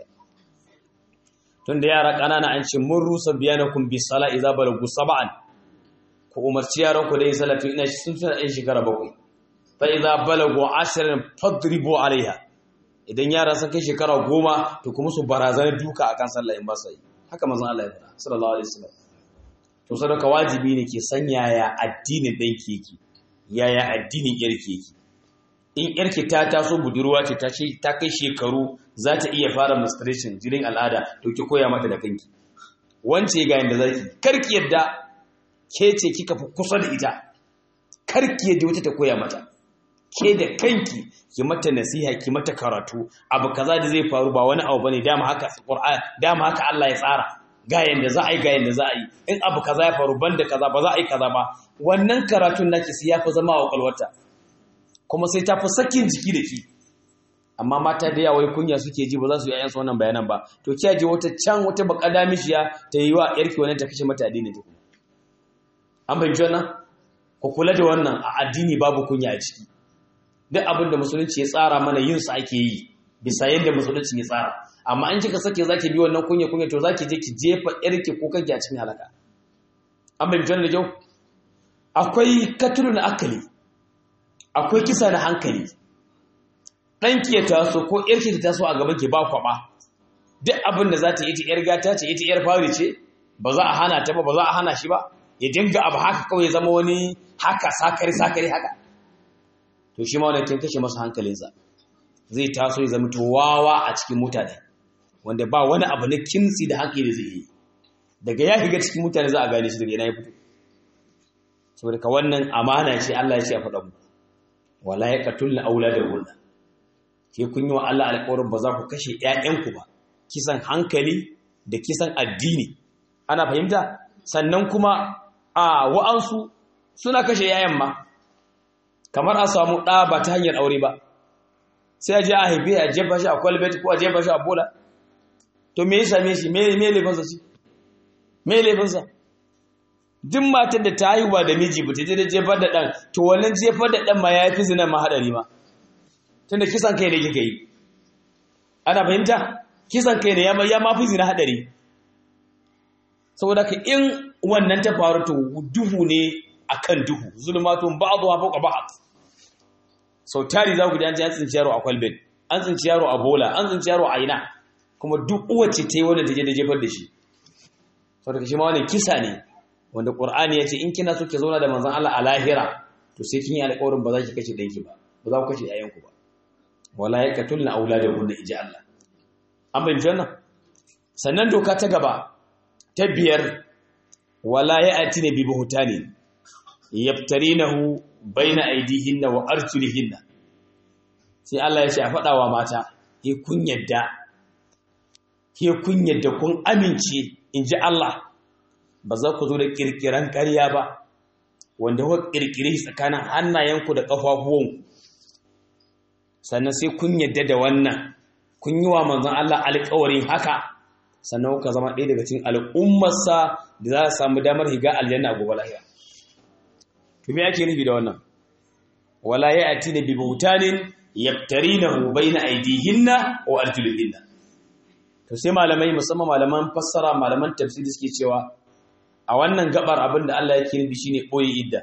tun da yara ƙanana an ce mun rusa biyanakum bi sala idza balagu sab'an ku umarci yaran ku da yin sallah tun ina sun tuna ɗan shekara bakwai fa idza balagu ashran fadribu alaiha idan yara sun kai shekara goma to kuma su barazana duka akan sallah in ba su yi haka manzon Allah ya faɗa sallallahu alaihi wasallam to sadaka wajibi ne ke san yaya addinin ɗan keke yaya addinin yarki yake in yarki ta taso budurwa ce ta kai shekaru za ta iya fara menstruation jirin al'ada to ki koya mata da kanki wance ga yanda zaki karki yadda ke ce kika fi kusa da ita karki yadda wata ta koya mata ke da kanki ki mata nasiha ki mata karatu abu kaza da zai faru ba wani abu bane dama haka Qur'an dama haka Allah ya tsara ga yanda za a yi ga yanda za a yi in abu kaza ya faru banda kaza ba za a yi kaza ba wannan karatun naki sai ya fi zama a kwalwata kuma sai ta fi sakin jiki da ki amma mata da yawa kunya suke ji ba za su yi ayyansu wannan bayanan ba to kiya je wata can wata bakada mishiya ta yi wa yarki wannan ta kashe mata addini ta kuma an fahimci wannan ku kula da wannan a addini babu kunya a ciki duk abin da musulunci ya tsara mana yin su ake yi bisa yadda musulunci ya tsara amma in kika sake zaki bi wannan kunya kunya to zaki je ki jefa yarki ko kanki a cikin halaka an fahimci wannan da kyau akwai katulun akali akwai kisa na hankali ɗanki ya taso ko ‘yarki ta taso a gaban ki ba kwaɓa duk abin da za ta yi ta ‘yar gata ce ita ‘yar fari ce ba za a hana ta ba ba za a hana shi ba ya dinga abu haka kawai zama wani haka sakari sakari haka to shi ma wani kin kashe masa hankalinsa zai taso ya zama wawa a cikin mutane wanda ba wani abu na kimtsi da hankali zai yi daga ya shiga cikin mutane za a gane shi daga yana ya fito saboda ka wannan amana ce Allah ya ce a faɗa mu wala ya katulna auladahunna ke kun yi wa Allah alƙawarin ba za ku kashe ‘ya'yanku ba, kisan hankali da kisan addini. Ana fahimta? Sannan kuma a wa'ansu suna kashe ‘ya'yan ma, kamar a samu ɗa ba ta hanyar aure ba, sai a je a haife a jefa shi a kwalbet ko a jefa shi a bola. To me ya same shi, me laifinsa shi? Me laifinsa? Duk matar da ta haihuwa da miji ba ta je da jefar da ɗan, to wannan jefar da ɗan ma ya fi zinan ma haɗari ma. tunda kisan kai ne kika yi ana fahimta kisan kai ne ya ya mafi zina hadari saboda ka in wannan ta faru to duhu ne akan duhu zulmatun ba'dhu fawqa ba'd sau tari za ku ji an ji an tsinci yaro a kwalbin an tsinci yaro a bola an tsinci yaro a ina kuma duk uwace ta yi wanda ta je da jefar da shi saboda shi ma wani kisa ne wanda qur'ani ya ce in kina so ki zauna da manzon Allah a lahira to sai kin yi alƙawarin ba za ki kashe ɗanki ba ba za ku kashe ƴaƴanku ba wala yaqtulna auladahunna ija Allah an bayyana wannan sannan doka ta gaba ta biyar wala ya'tina bi buhtanin yaftarinahu baina aidihinna wa arjulihinna sai Allah ya ce a faɗa wa mata ke kun yadda ke kun yadda kun amince in ji Allah ba za ku zo da kirkiran ƙarya ba wanda kuka kirkire shi tsakanin hannayenku da ƙafafuwanku sannan sai kun yadda da wannan kun yi wa manzon Allah alƙawarin haka sannan kuka zama ɗaya daga cikin al'ummarsa da za a samu damar higa aljanna a gobe lahira to me ake nufi da wannan wala ya'ti bi butanin yaftarinahu bayna aydihinna wa arjulihinna to sai malamai musamman malaman fassara malaman tafsiri suke cewa a wannan gabar abin da Allah yake nufi shine boye idda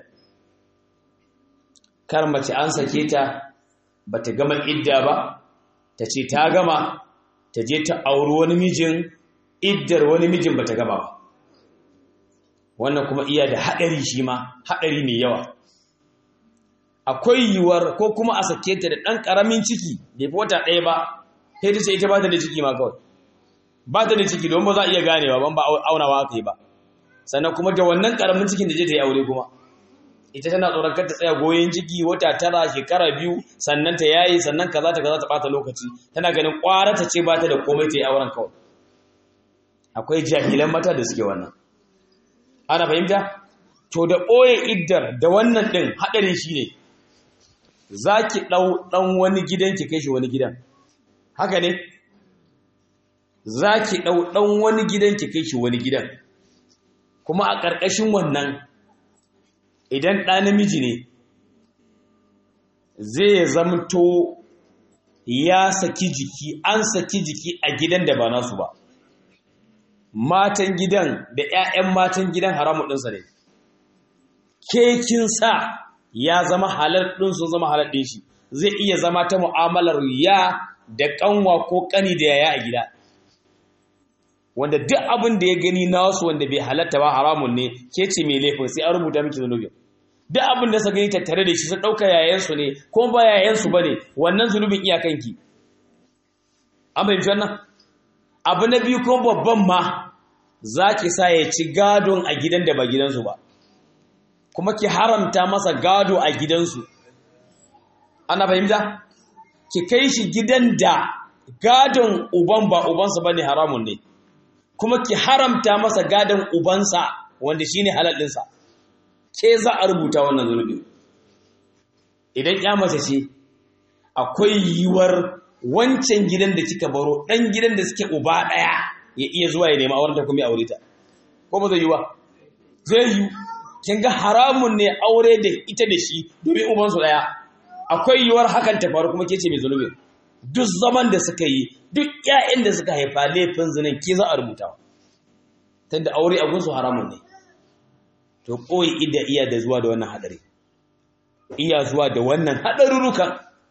kar mace an sake ta bata gama idda ba ta ce ta gama ta je ta auri wani mijin iddar wani mijin bata gama ba wannan kuma iya da haɗari shi ma haɗari mai yawa akwai yiwuwar ko kuma a sake ta da ɗan ƙaramin ciki bai fi wata ɗaya ba sai ta ce ita ba ta da ciki ma kawai ba ta da ciki don ba za a iya ganewa ban ba aunawa aka yi ba sannan kuma da wannan ƙaramin cikin da je ta yi aure kuma ita tana tsoron kar ta tsaya goyon ciki wata tara shekara biyu sannan ta yayi sannan kaza ta kaza ta ɓata lokaci tana ganin ƙwara ta ce ba ta da komai ta yi auren kawai akwai jahilan mata da suke wannan ana fahimta to da ɓoye iddar da wannan ɗin haɗarin shi ne za ki ɗau ɗan wani gidan ki kai shi wani gidan haka ne za ki ɗau ɗan wani gidan ki kai shi wani gidan kuma a ƙarƙashin wannan idan ɗa namiji ne zai zamto ya saki jiki an saki jiki a gidan da ba nasu ba matan gidan da 'ya'yan matan gidan haramun ɗinsa ne kekin sa ya zama halar ɗin sun zama halar ɗin shi zai iya zama ta mu'amalar ya da ƙanwa ko ƙani da yaya a gida wanda duk abin da ya gani na wasu wanda bai halatta ba haramun ne ke ce mai laifin sai an rubuta miki zunubin duk abin da suka gani tattare da shi sun ɗauka yayansu ne ko ba yayansu ba ne wannan zunubin iyakanki an fahimci wannan abu na biyu kuma babban ma za ki sa ya ci gadon a gidan da ba gidansu ba kuma ki haramta masa gado a gidansu ana fahimta ki kai shi gidan da gadon uban ba ubansa ba ne haramun ne kuma ki haramta masa gadon ubansa wanda shi ne halalinsa ke za a rubuta wannan zunubi idan ya mace ce akwai yiwuwar wancan gidan da kika baro ɗan gidan da suke uba ɗaya ya iya zuwa ya nema auren ta kuma ya aure ta ko ba zai yi ba zai yi kin ga haramun ne aure da ita da shi domin ubansu ɗaya akwai yiwuwar hakan ta faru kuma ke ce mai zunubi duk zaman da suka yi duk ƴaƴan da suka haifa laifin zinin ke za a rubuta tunda aure a gunsu haramun ne to koyi ida iya da zuwa da wannan hadari iya zuwa da wannan hadarurrukan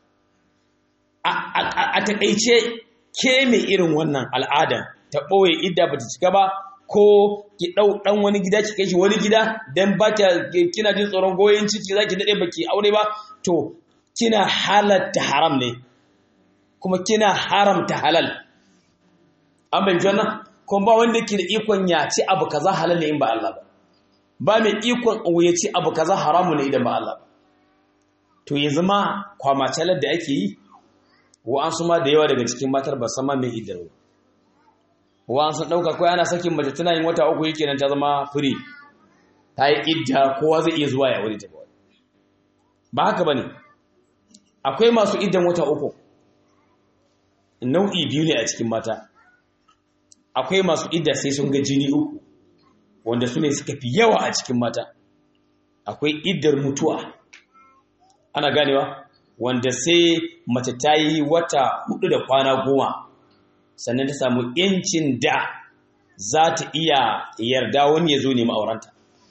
a taƙaice ke mai irin wannan al'ada ta ɓoye idda ba ta cika ba ko ki ɗau ɗan wani gida ki kai shi wani gida don ba ta kina jin tsoron goyon ciki za ki daɗe ba ki aure ba to kina halatta haram ne kuma kina haramta halal an bai wannan kuma ba wanda ke da ikon ya ci abu kaza halal ne in ba Allah ba ba mai ikon ya ci abu kaza haramu ne idan ba Allah ba to yanzu ma kwamacalar da ake yi wa'ansu ma da yawa daga cikin matar ba sama mai idar ba wa'ansu ɗauka kawai ana sakin mace tana yin wata uku yake nan ta zama firi ta yi idda kowa zai iya zuwa ya wuri ta kawai ba haka ba ne akwai masu iddan wata uku nau'i biyu ne a cikin mata akwai masu idda sai sun ga jini uku wanda su ne suka fi yawa a cikin mata akwai iddar mutuwa ana ganewa wanda sai mace ta yi wata hudu da kwana goma sannan ta samu yancin da za ta iya yarda wani ya zo nemi aurenta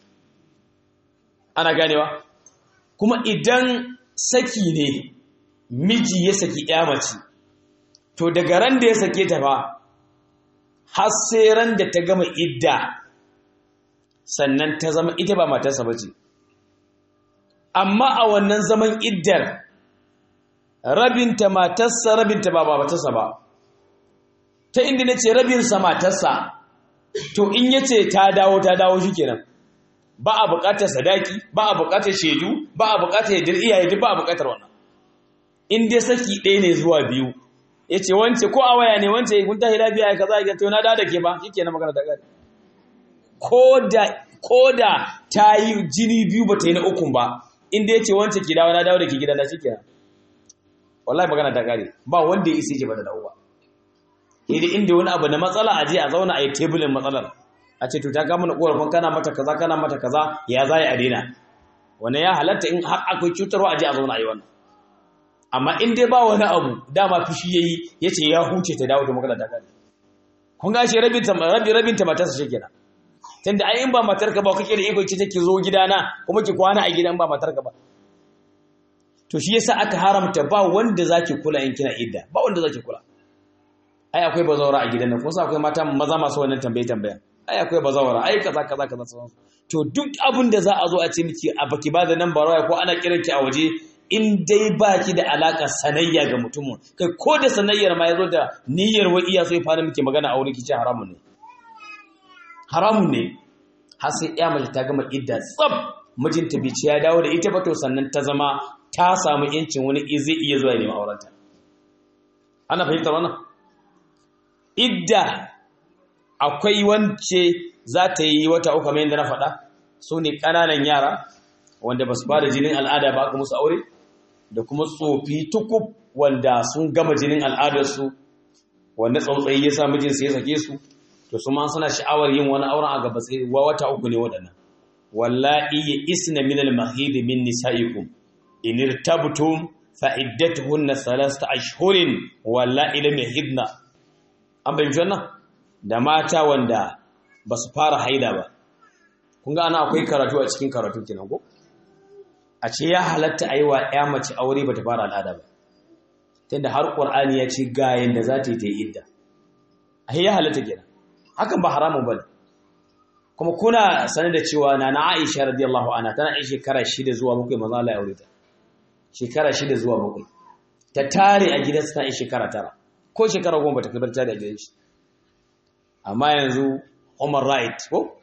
ana ganewa kuma idan saki ne miji ya saki ya mace to daga ran da ya sake ta fa har sai ran da ta gama idda sannan ta zama ita ba matarsa ba ce amma a wannan zaman iddar rabinta matarsa rabinta ba matarsa ba ta inda na ce rabinsa matarsa to in ya ce ta dawo ta dawo shi kenan ba a buƙatar sadaki ba a buƙatar shaidu ba a buƙatar yadda iyaye duk ba a buƙatar wannan in dai saki ɗaya ne zuwa biyu ya ce wance ko a waya ne wance kun tahi lafiya ya kaza ya to na da da ke ba shi kenan magana da gari ko da ta yi jini biyu ba ta yi na ukun ba inda ya ce wance ki dawo na dawo da ke gidan da shi kenan wallahi magana ta kare ba wanda ya isa ce ba da dawo ba idan inda wani abu na matsala a je a zauna a yi tebulin matsalar a ce to ta kama na korafin kana mata kaza kana mata kaza ya za a daina wani ya halatta in har akwai cutarwa a je a zauna a yi wannan amma in dai ba wani abu dama fushi yayi yace ya huce ta dawo da magana ta kare kun ga shi rabin ta rabin rabin ta matarsa shi kenan tunda ai in ba matarka ba kake da iko ce take zo gidana kuma ki kwana a gidan ba matarka ba to shi yasa aka haramta ba wanda zaki kula in kina idda ba wanda zaki kula ai akwai bazawara a gidan nan kuma akwai mata maza masu wannan tambaye tambayan ai akwai bazawara ai kaza kaza kaza sauran to duk abin da za a zo a ce miki a baki ba da nan barawa ko ana kiran ki a waje in dai baki da alaka sanayya ga mutumin kai ko da sanayyar ma yazo da niyyar wa iya so ya fara miki magana a wurin ki ce haramun ne haramun ne har sai ya mace ta gama idda tsab mijinta bai ci ya dawo da ita ba to sannan ta zama ta samu yancin wani zai iya zuwa neman aurenta ana fahimtar wannan idda akwai wance za ta yi wata uku kamar yadda na faɗa su ne ƙananan yara wanda ba su ba da jinin al'ada ba aka musu aure da kuma tsofi tukub wanda sun gama jinin al'adarsu wanda tsautsayi ya sa mijinsu ya sake su to su ma suna sha'awar yin wani auren a gaba sai wa wata uku ne waɗannan wallahi ya isna min al-mahid min nisaikum in irtabtum fa iddatuhunna thalathata ashhurin wallahi lam yahidna an bayyana wannan da mata wanda ba su fara haida ba kun ga ana akwai karatu a cikin karatu kenan ko a ce ya halatta a yi wa ya mace aure ba ta fara al'ada ba tunda har ƙur'ani ya ce ga yanda za ta yi ta yi idda a ya halatta kenan hakan ba haramun ba ne kuma kuna sane da cewa na na aisha radiyallahu anha tana yin shekara shida zuwa bakwai maza Allah ya aure ta shekara shida zuwa bakwai ta tare a gidansa tana yin shekara tara ko shekara goma ba ta kai tare a gidan shi amma yanzu human right ko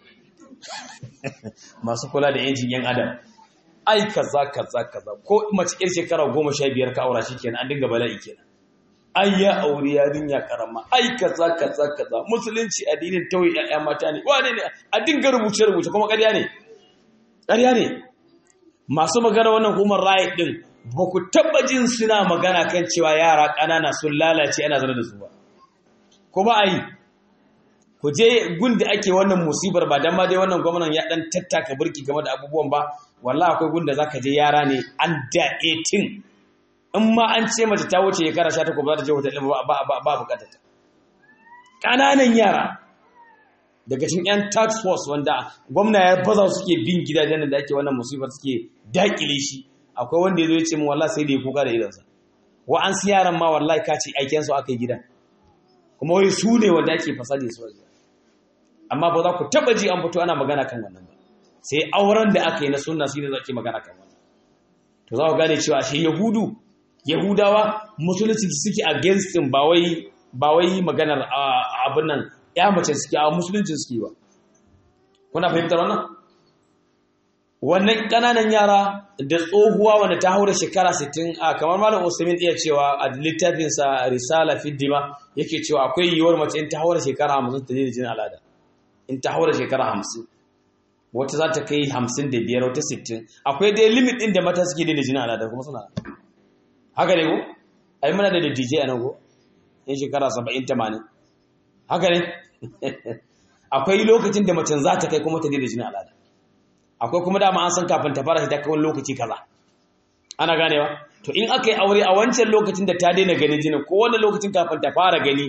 masu kula da yancin yan adam ai kaza kaza kaza ko mace yar shekara goma sha biyar ka aura kenan an dinga bala'i kenan ai ya aure yarinya karama ai kaza kaza kaza musulunci addinin tauyi ƴaƴa mata ne wane ne a dinga rubuce rubuce kuma ƙarya ne ƙarya ne masu magana wannan human right din ba ku taba jin suna magana kan cewa yara ƙanana sun lalace ana zana da su ba ko ba a yi ku je gun da ake wannan musibar ba dan ma dai wannan gwamnan ya dan tattaka burki game da abubuwan ba wallahi akwai gun da zaka je yara ne under 18 in ma an ce mace ta wuce shekara 18 ba za ta je wata ba ba ba, ba bukatar ta kananan yara daga cikin yan tax force wanda gwamna ya baza suke bin gidajen da ake wannan musibar suke dakile shi akwai wanda ya zo ya ce mu wallahi sai da ya kuka da idansa wa an su yaran ma wallahi ka ce aiken su aka yi gidan kuma wai su ne wanda ake fasali su waje amma ba za ku taba ji an fito ana magana kan wannan ba sai auren da aka yi na sunna shine zake magana kan wannan to za ku gane cewa shi yahudu yahudawa musulunci suke against din ba wai ba wai maganar abin nan ya mace suke a musulunci suke ba kuna fahimtar wannan wannan kananan yara da tsohuwa wanda ta haura shekara 60 a kamar malam Usaimin iya cewa a littafinsa risala fi dima yake cewa akwai yiwuwar mace in ta haura shekara 50 ta daina jinin al'ada in ta haura shekara 50 wata za ta kai 55 wata 60 akwai dai limit din da mata suke daina jinin al'ada kuma suna haka ne ko ai muna da DJ a nan ko in shekara 70 80 haka ne akwai lokacin da mace za ta kai kuma ta daina jinin al'ada akwai kuma dama an san kafin ta fara ta kai wani lokaci kaza ana ganewa to in aka yi aure a wancan lokacin da ta daina ganin jinin ko wani lokacin kafin ta fara gani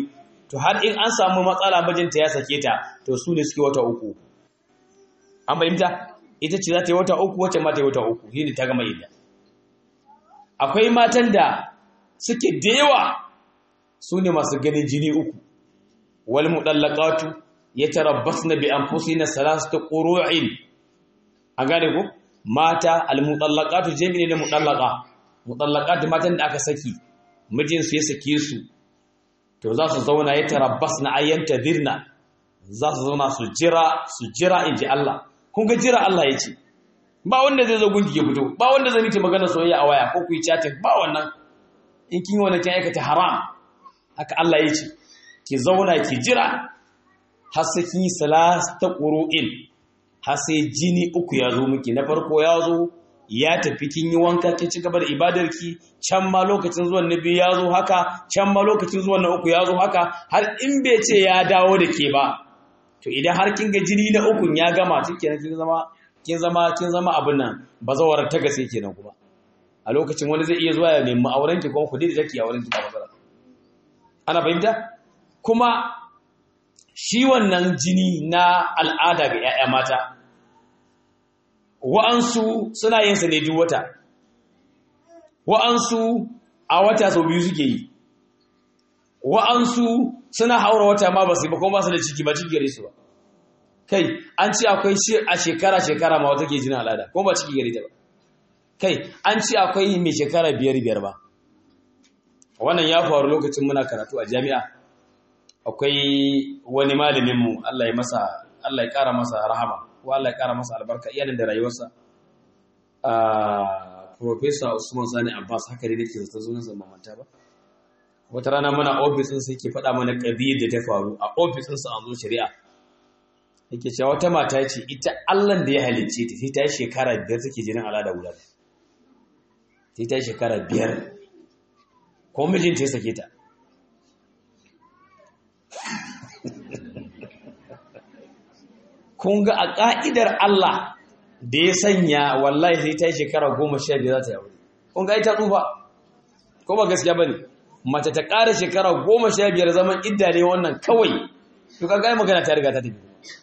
to har in an samu matsala mijinta ya sake ta to su ne suke wata uku an fahimta ita ce za ta yi wata uku wacce ma ta yi wata uku shi ne ta gama idda akwai matan da suke da yawa su ne masu ganin jini uku wal mudallaqatu yatarabbasna bi anfusina salasata qurun an gane ko mata al mudallaqatu jami'i ne mudallaqa mudallaqatu matan da aka saki mijin su ya sake su to za su zauna yatarabbasna ayyanta dirna za su zauna su jira su jira inji Allah kun ga jira Allah ya ce ba wanda zai zo gunki ya fito ba wanda zai miki magana soyayya a waya ko ku yi chatting ba wannan in kin yi wannan kin aikata haram haka Allah ya ce ki zauna ki jira har sai kin yi salasta qur'in har sai jini uku ya zo miki na farko ya zo ya tafi kin yi wanka kin ci gaba da ibadarki can ma lokacin zuwan na biyu ya zo haka can ma lokacin zuwan na uku ya zo haka har in bai ce ya dawo da ke ba to idan har kin ga jini na ukun ya gama kenan kin zama kin zama kin zama abin nan bazawar ta gase kenan kuma a lokacin wani zai iya zuwa ya nemi auren ki kuma ku da take auren ki ba matsala ana fahimta kuma shi wannan jini na al'ada ga 'ya'ya mata wa'ansu suna yin sa ne duk wata wa'ansu a wata sau biyu suke yi wa'ansu suna haura wata ma ba su ba kuma ba su da ciki ba ciki gare su ba kai an ce akwai shi a shekara-shekara ma wata ke jinin al'ada kuma ba ciki gare ta ba kai an ce akwai mai shekara biyar-biyar ba wannan ya faru lokacin muna karatu a jami'a akwai wani malaminmu Allah ya masa Allah ya kara masa rahama ko Allah ya kara masa albarka iyalin da rayuwarsa a Professor Usman Sani Abbas haka ne nake zata zo nan mamanta ba wata rana muna ofisin sai ke faɗa mana ƙabiyar da ta faru a ofisin sa an zo shari'a yake cewa wata mata ce ita Allah da ya halicce ta sai ta yi shekara biyar take jinin al'ada guda sai ta yi shekara biyar ko mijinta ya sake ta kun ga a ƙa'idar Allah da ya sanya wallahi sai ta yi shekara goma sha biyar za ta yi kun ga ita tsufa ko ba gaskiya ba ne mace ta ƙara shekara goma sha biyar zaman idda ne wannan kawai to ka gaya magana ta riga ta tafi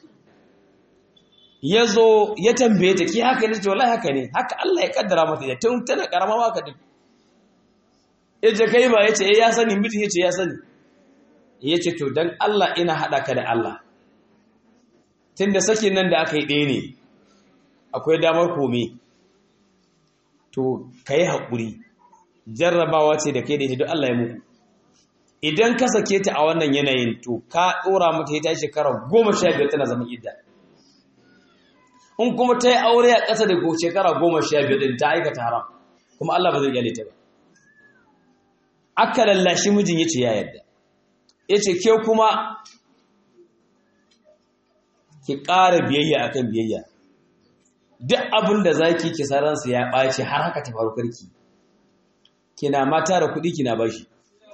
ya zo ya tambaye ta ki haka ne ce wallahi haka ne haka Allah ya kaddara mata ya tun tana karama ba ka tafi ya ce kai ba ya ce ya sani mutum ya ce ya sani ya ce to don Allah ina haɗa ka da Allah tun da sakin nan da aka yi ɗaya ne akwai damar kome to ka yi haƙuri jarrabawa ce da kai da ita don Allah ya muku idan ka sake ta a wannan yanayin to ka ɗora mata ya ta shekara goma sha biyar tana zama idda in kuma ta yi aure a ƙasa da shekara goma sha biyar ɗin ta aikata haram kuma Allah ba zai gyale ta ba aka lallashi mijin ya ce ya yadda ya ce ke kuma ki ƙara biyayya akan biyayya duk abin da za ki kisaransa ya ɓaci har haka ta faru karki kina ma tara kuɗi kina bashi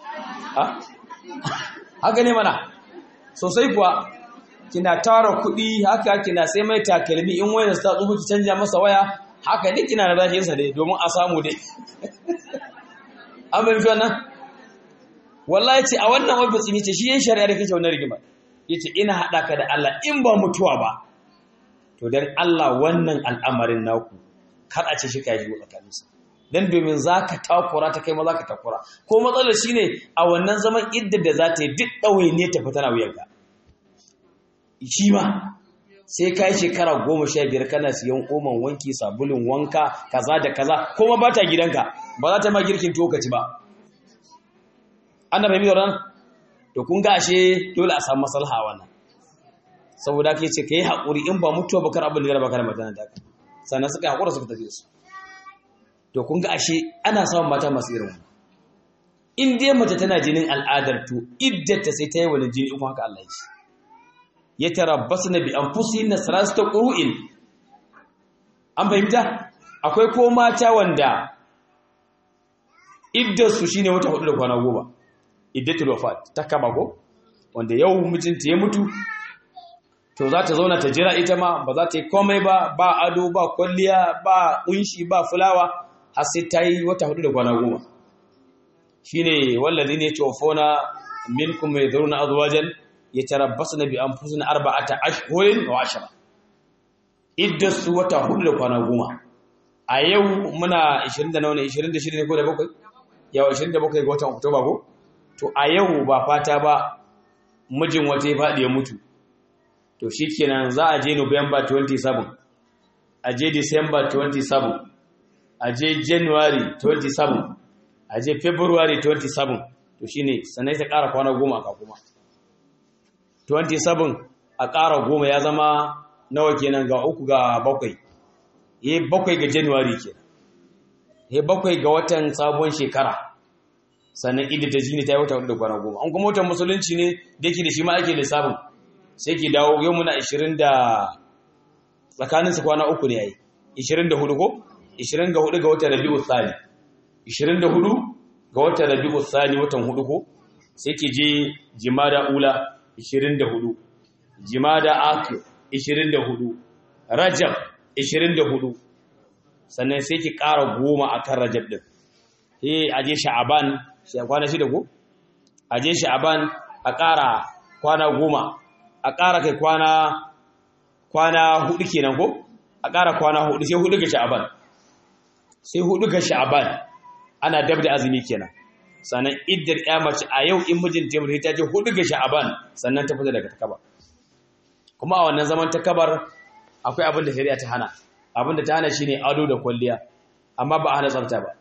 haka ne mana sosai kuwa kina tara kuɗi haka kina sai mai takalmi in wayar ta tsufu ki canja masa waya haka ne kina da rashinsa dai domin a samu dai an bai wannan wallahi ce a wannan ofis ne ce shi yin shari'a da kake wannan rigima yace ina haɗa ka da Allah in ba mutuwa ba to dan Allah wannan al'amarin naku kar a ce shi kai shigo tsakaninsa dan domin zaka takura ta kai ma zaka takura ko matsalar shine a wannan zaman idda da za ta yi duk ɗauye ne ta fita na wuyanka shi ma sai ka yi shekara goma sha biyar kana siyan oman wanki sabulun wanka kaza da kaza kuma ba ta gidanka ba za ta ma girkin tokaci ba ana fahimci da ran to kun ga ashe dole a samu maslaha wannan saboda ka ce ka yi haƙuri in ba mutuwa ba kar abin da ya raba ka da mata da sannan suka haƙura suka tafi su to kun ga ashe ana samun mata masu irin wannan in dai mace tana jinin al'adar to iddata sai ta yi wani jini in haka Allah ya ce ya tarabbasna bi anfusihinna salasata qur'in an fahimta akwai ko mata wanda iddarsu shine wata hudu da kwana goma iddatul wafat ta kama ko wanda yau mijinta ya mutu to za ta zauna ta jira ita ma ba za ta yi komai ba ba ado ba kwalliya ba kunshi ba fulawa har sai ta yi wata hudu da kwana goma shine wallazi ne tofona minkum yadhuruna azwajan yatarabbasna bi anfusina arba'ata ashhurin wa ashra iddasu wata hudu da kwana goma a yau muna 20 da nawa ne 26 ne ko da bakwai yau 27 ga watan oktoba ko to a yau ba fata ba mijin wata ya faɗi ya mutu to shikenan za a je november 27 a je december 27 a je january 27 a je february 27 to shine sannan ta ƙara kwana goma a kuma 27 a ƙara goma ya zama nawa kenan ga uku ga bakwai ya bakwai ga january kenan ya bakwai ga watan sabon shekara sannan idda ta shi ne ta yi wata da kwana goma an kuma watan musulunci ne da ke da shi ma ake lissafin sai ke dawo yau muna 20 da tsakaninsu kwana uku ne ya yi 24 ko 24 ga watan rabi'u tsari 24 ga watan rabi'u tsari watan hudu ko sai ke je jimada ula 24 jimada akir 24 rajab 24 sannan sai ki ƙara goma a kan rajab ɗin he aje sha'aban shi a kwana shida ko aje sha'aban a ƙara kwana goma a ƙara kai kwana kwana hudu kenan ko a ƙara kwana hudu sai hudu ga sha'aban sai hudu ga sha'aban ana dab da azumi kenan sannan iddar ya mace a yau in mijin ta mutu ta je hudu ga sha'aban sannan ta fita daga takaba kuma a wannan zaman takabar akwai abin da shari'a ta hana abin da ta hana shine ado da kwalliya amma ba a hana tsafta ba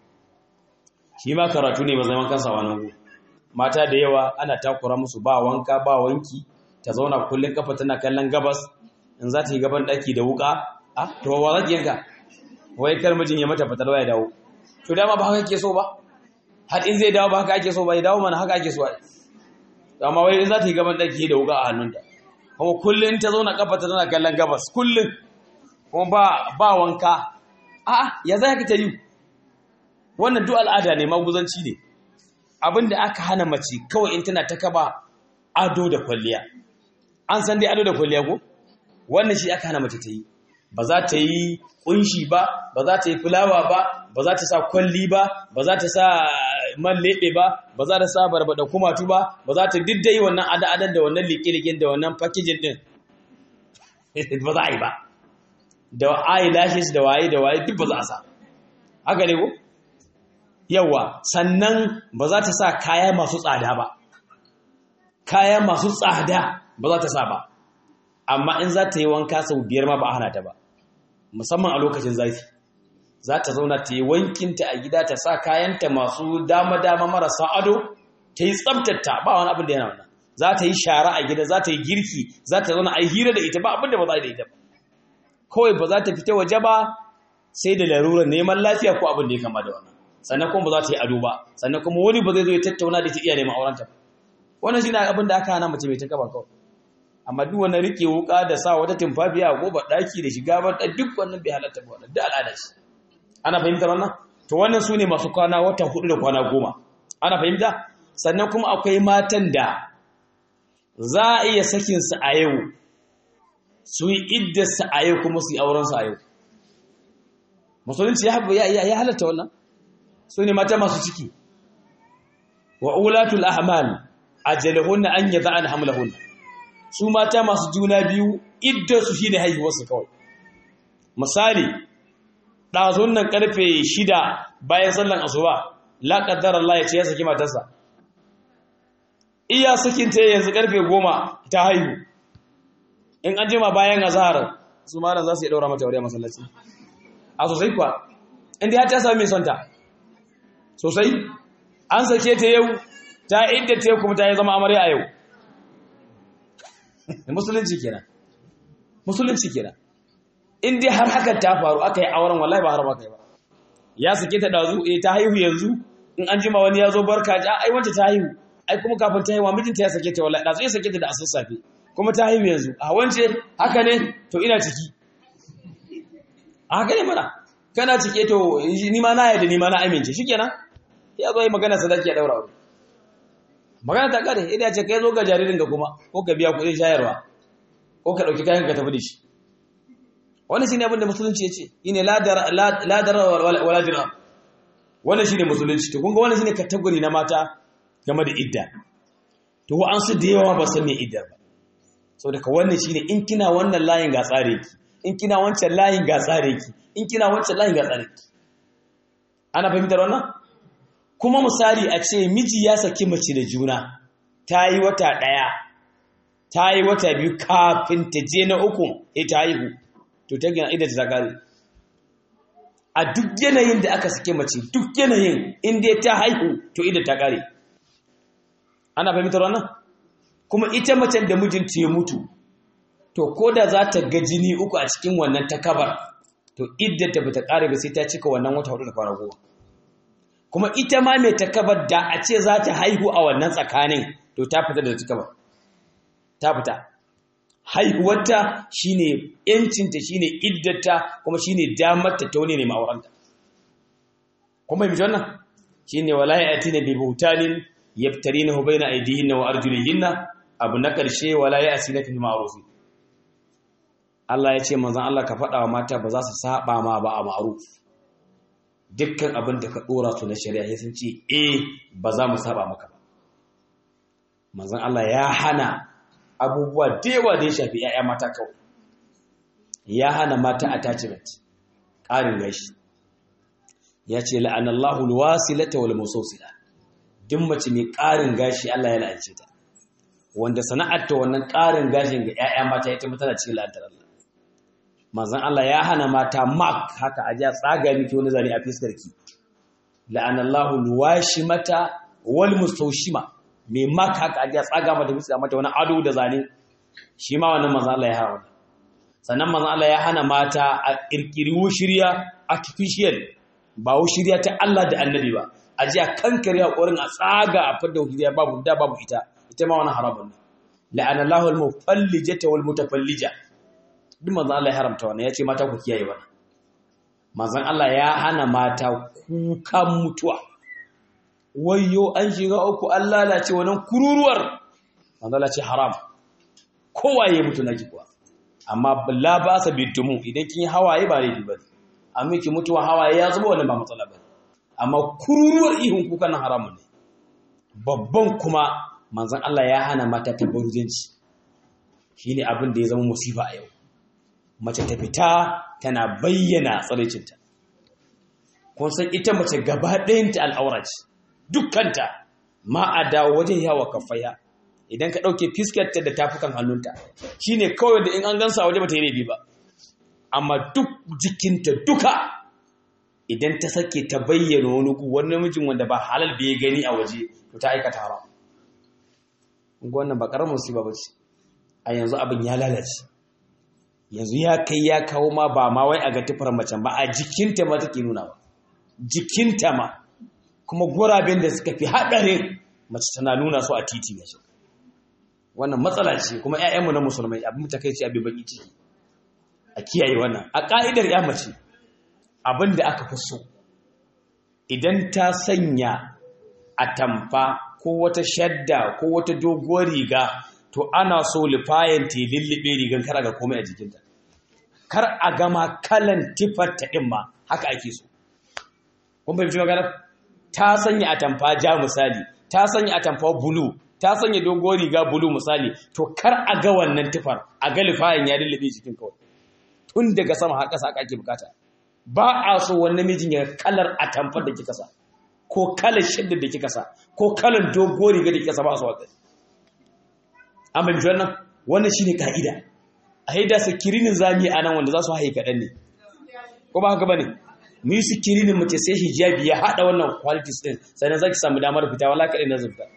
shi ma karatu ne ba zaman kansa wannan go mata da yawa ana takura musu ba wanka ba wanki ta zauna kullun kafa tana kallon gabas in za ta yi gaban daki da wuka a to ba za ki yanka wai kar mijin ya mata fatalwa ya dawo to dama ba haka ake so ba har in zai dawo ba haka ake so ba ya dawo mana haka ake so ai amma wai in za ta yi gaban daki da wuka a hannunta kuma kullun ta zauna kafa tana kallon gabas kullun kuma ba ba wanka a'a ya za ka ta yi wannan duk al'ada ne maguzanci ne abinda aka hana mace kawai in tana ta kaba ado da kwalliya an san dai ado da kwalliya ko wannan shi aka hana mace ta yi ba za ta yi kunshi ba ba za ta yi fulawa ba ba za ta sa kwalli ba ba za ta sa man leɓe ba ba za ta sa barbada kumatu ba ba za ta diddai wannan ada-adan da wannan liƙe-liƙen da wannan packaging din ba za a yi ba da eyelashes da waye da waye duk ba za a sa haka ne ko yawa sannan ba za ta sa kaya masu tsada ba kaya masu tsada ba za ta sa ba amma in za ta yi wanka sau biyar ma ba a hana ta ba musamman a lokacin zafi za ta zauna ta yi wankinta a gida ta sa kayanta masu dama-dama marasa ado ta yi tsabtata ba wani abin da yana wannan za ta yi shara a gida za ta yi girki za ta zauna a yi hira da ita ba abin da ba za da ita ba kawai ba za ta fita waje ba sai da larurar neman lafiya ko abin da ya kama da wannan sannan kuma ba za ta yi ado ba sannan kuma wani ba zai zo ya tattauna da ta iya neman aurenta wannan shi ne abin da aka hana mace mai ta kaba kawai amma duk wannan rike wuka da sa wata tumfafiya ko ba daki da shiga ba duk wannan bai halatta ba wannan duk al'ada shi ana fahimtar wannan to wannan su ne masu kwana wata hudu da kwana goma ana fahimta sannan kuma akwai matan da za a iya sakin su a yau su yi iddarsa a yau kuma su yi aurensu a yau musulunci ya halatta wannan su ne mata masu ciki wa ulatul ahmal ajalahunna an yada'an hamlahunna su mata masu juna biyu iddarsu shine haihuwarsu kawai misali ɗazun nan karfe shida bayan sallan asuba la qaddara Allah ya ce ya saki matarsa iya sakin ta yanzu karfe goma ta haihu in an jima bayan azhar su malam za su yi daura mata aure a masallaci a sosai kuwa inda ya ta sami mai sonta sosai an sake ta yau ta inda ta kuma ta yi zama amarya a yau musulunci kenan musulunci kenan in dai har hakan ta faru aka yi auren wallahi ba har ba kai ba ya sake ta dazu eh ta haihu yanzu in an jima wani ya zo barka ja ai wanda ta haihu ai kuma kafin ta haihuwa mijinta ya sake ta wallahi dazu ya sake ta da asassafe kuma ta haihu yanzu a wance haka ne to ina ciki haka ne mana kana cike to ni ma na yadda ni ma na amince shikenan ya zo yi magana sadaki ya daura aure magana ta kare idan ya ce kai zo ga jaririn ga kuma ko ka biya kuɗin shayarwa ko ka ɗauki kayan ka tafi da shi wannan shine abin da musulunci ya ce shine ladar ladar wala dirham wannan shine musulunci to kun ga wannan shine category na mata game da idda to wa'ansu da yawa ba san me iddar ba so daga wannan shine in kina wannan layin ga tsare ki in kina wancan layin ga tsare ki in kina wancan layin ga tsare ki ana fahimtar wannan kuma misali a ce miji ya saki mace da juna ta yi wata ɗaya ta yi wata biyu kafin ta je na uku ya ta haihu to ta gina idan ta gari a duk yanayin da aka sake mace duk yanayin inda ta haihu to idan ta gari ana fahimtar wannan kuma ita macen da mijinta ya mutu to ko da za ta ga jini uku a cikin wannan takabar to idan ta bata kare ba sai ta cika wannan wata hudu da kwana goma kuma ita ma mai takabar da a ce za ta haihu a wannan tsakanin to ta fita da takabar ta fita haihuwarta shine yancinta shine iddata kuma shine damarta ta wani ne ma'auranta kuma yi wannan shine wala ya'tina bi butanin yaftarinahu baina aydihinna wa arjulihinna abu na karshe wala ya'tina fi ma'ruf Allah ya ce manzon Allah ka faɗa wa mata ba za su saba ma ba a ma'ruf dukkan abin da ka dora su na shari'a sai sun ce eh ba za mu saba maka ba manzon Allah ya hana abubuwa da yawa da ya shafi ‘ya'ya mata kawai ya hana mata attachment ƙarin gashi ya ce la'anallahu alwasilata wal musawsila duk mace mai ƙarin gashi Allah ya la'ance ta wanda sana'ar ta wannan ƙarin gashin ga ‘ya'ya mata ita mutana cikin la'antar Allah manzon Allah ya hana mata mark haka a ja tsaga miki wani zane a fiskar ki la'anallahu alwashimata wal mustawshima mai maka haka ajiya tsaga mata bisa mata wani ado da zane shi ma wannan manzon Allah ya hana sannan manzon Allah ya hana mata a kirkiri wushiriya artificial ba wushiriya ta Allah da Annabi ba ajiya kankare hakurin a tsaga a fadda wushiriya babu da babu ita ita ma wannan haramun ne la'ana Allahu al-mufallijata wal mutafallija duk manzon Allah ya haramta wannan yace mata ku kiyaye wannan manzon Allah ya hana mata kukan mutuwa wayyo an shiga uku an lalace wannan kururuwar manzala ce haram kowa ya mutu na kuwa amma la ba sa bidumu idan kin yi hawaye ba laifi ba amma ki mutuwa hawaye ya zuba wannan ba matsala ba amma kururuwar ihun kuka nan haramun ne babban kuma manzon Allah ya hana mata tabarrujanci shine abin da ya zama musifa a yau mace ta fita tana bayyana tsaraicinta kun san ita mace gaba ɗayanta al'aura ce dukkanta ma a dawo wajen yawa kafaya idan ka ɗauke fiskarta da tafukan hannunta shi ne kawai da in an gansa waje ba ta yi laifi ba amma duk jikinta duka idan ta sake ta bayyana wani gu wani namijin wanda ba halal bai gani a waje to ta aikata haram wannan ba ƙaramin musiba ba ce a yanzu abin ya lalace yanzu ya kai ya kawo ma ba ma wai a ga tufar macen ba a jikinta ma take nuna ba jikinta ma kuma guraben da suka fi haɗarin mace tana nuna su a titi ne shi wannan matsala ce kuma ƴaƴanmu na musulmai abin ta kai ce abin baki ciki a kiyaye wannan a ƙa'idar ya mace abin da aka fi so idan ta sanya atamfa ko wata shadda ko wata doguwar riga to ana so lifayen ta lullube rigan kar ga komai a jikinta kar a gama kalan tifar ta ɗin ma haka ake so kun fahimci magana ta sanya atamfa ja misali ta sanya atamfa bulu ta sanya dogon riga bulu misali to kar a ga wannan tufar a ga lifayin ya lullube jikin kawai tun daga sama har ƙasa ake bukata ba a so wannan mijin ya kalar atamfar da kika sa ko kalar shadda da kika sa ko kalar dogon riga da kika sa ba a so a gani an bai wannan wannan shine ka'ida a haida sakirinin zami a nan wanda za su haye kaɗan ne ko ba haka ba ne mu yi sikirinin mace sai hijabi ya haɗa wannan qualities ɗin sannan za ki samu damar fita wala kaɗai na zubta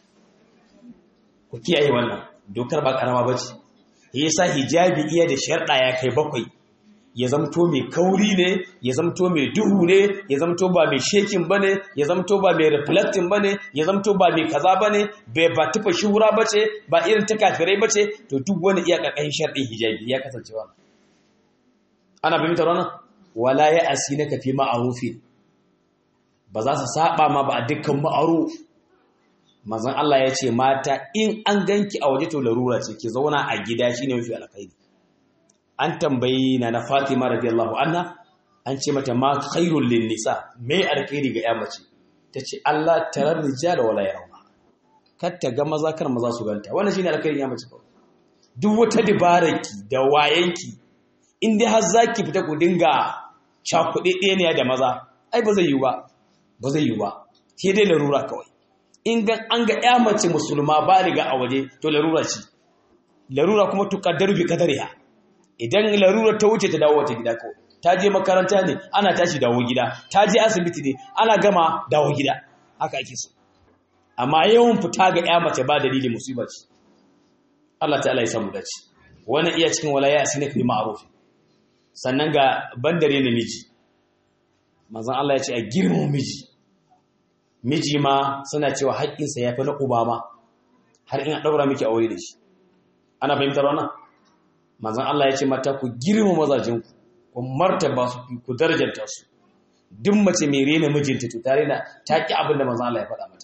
ku kiyaye wannan dokar ba ƙarama ba ce ya sa hijabi iya da sharɗa ya kai bakwai ya zamto mai kauri ne ya zamto mai duhu ne ya zamto ba mai shekin ba ne ya zamto ba mai reflecting ba ne ya zamto ba mai kaza ba ne bai ba tufa shura ba ce ba irin ta kafirai ba ce to duk wani iya ƙarƙashin sharɗin hijabi ya kasance wannan ana fahimtar wannan wala ya asi na kafi ma'arufi ba za su saba ma ba a dukkan ma'aruf mazan Allah ya ce mata in an ganki a waje to larura ce ki zauna a gida shine mafi alkhairi an tambayi na na Fatima radiyallahu anha an ce mata ma khairul lin nisa me alkhairi ga ya mace tace Allah tarar rijal wala yarawna kar ta ga maza kar maza su ganta wannan shine alkhairin ya mace kawai duk wata dabararki da wayanki in dai har zaki fita ku dinga cakuɗe ɗaya da maza ai ba zai yi ba ba zai yi ba sai dai larura kawai in ga an ga ya mace musulma ba riga a waje to larura ce larura kuma tuqaddaru bi qadariha idan larura ta wuce ta dawo wata gida kawai ta je makaranta ne ana tashi dawo gida ta je asibiti ne ana gama dawo gida haka ake so amma yawan fita ga ya mace ba dalili musiba ce Allah ta'ala ya samu dace wannan iya cikin walaya asina fi ma'ruf sannan ga bandare namiji manzon Allah ya ce a girman miji miji ma suna cewa haƙƙinsa ya fi na uba ma har ina ɗaura miki aure da shi ana fahimtar wannan manzon Allah ya ce mata ku girma mazajinku ku martaba su ku darajanta su duk mace mai rena mijinta to tare da ta ki abin da manzon Allah ya faɗa mata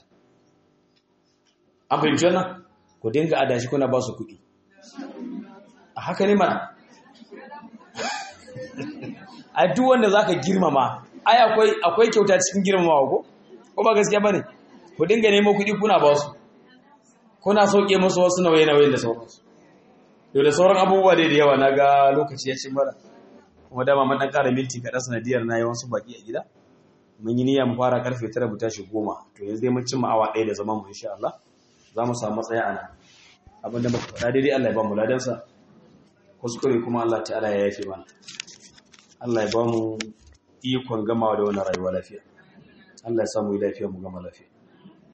an fahimci wannan ku dinga adashi kuna ba su kuɗi a haka ne mana a duk wanda zaka girmama ai akwai akwai kyauta cikin girmamawa ko ko ba gaskiya bane ku dinga nemo kuɗi kuna ba su kuna sauke musu wasu nauye-nauyen da sauransu to da sauran abubuwa dai da yawa na ga lokaci ya ci mara kuma dama man dan ƙara minti kaɗan sanadiyar na yawan su baki a gida mun yi niyya mu fara karfe tara mu tashi goma to yanzu dai mun cimma awa ɗaya da zaman mu insha Allah za mu samu matsaya a nan abin da muka faɗa daidai Allah ya ba mu ladansa kuskure kuma Allah ta'ala ya yafe mana Allah ya ba mu ikon gamawa da wannan rayuwa lafiya Allah ya samu lafiya mu gama lafiya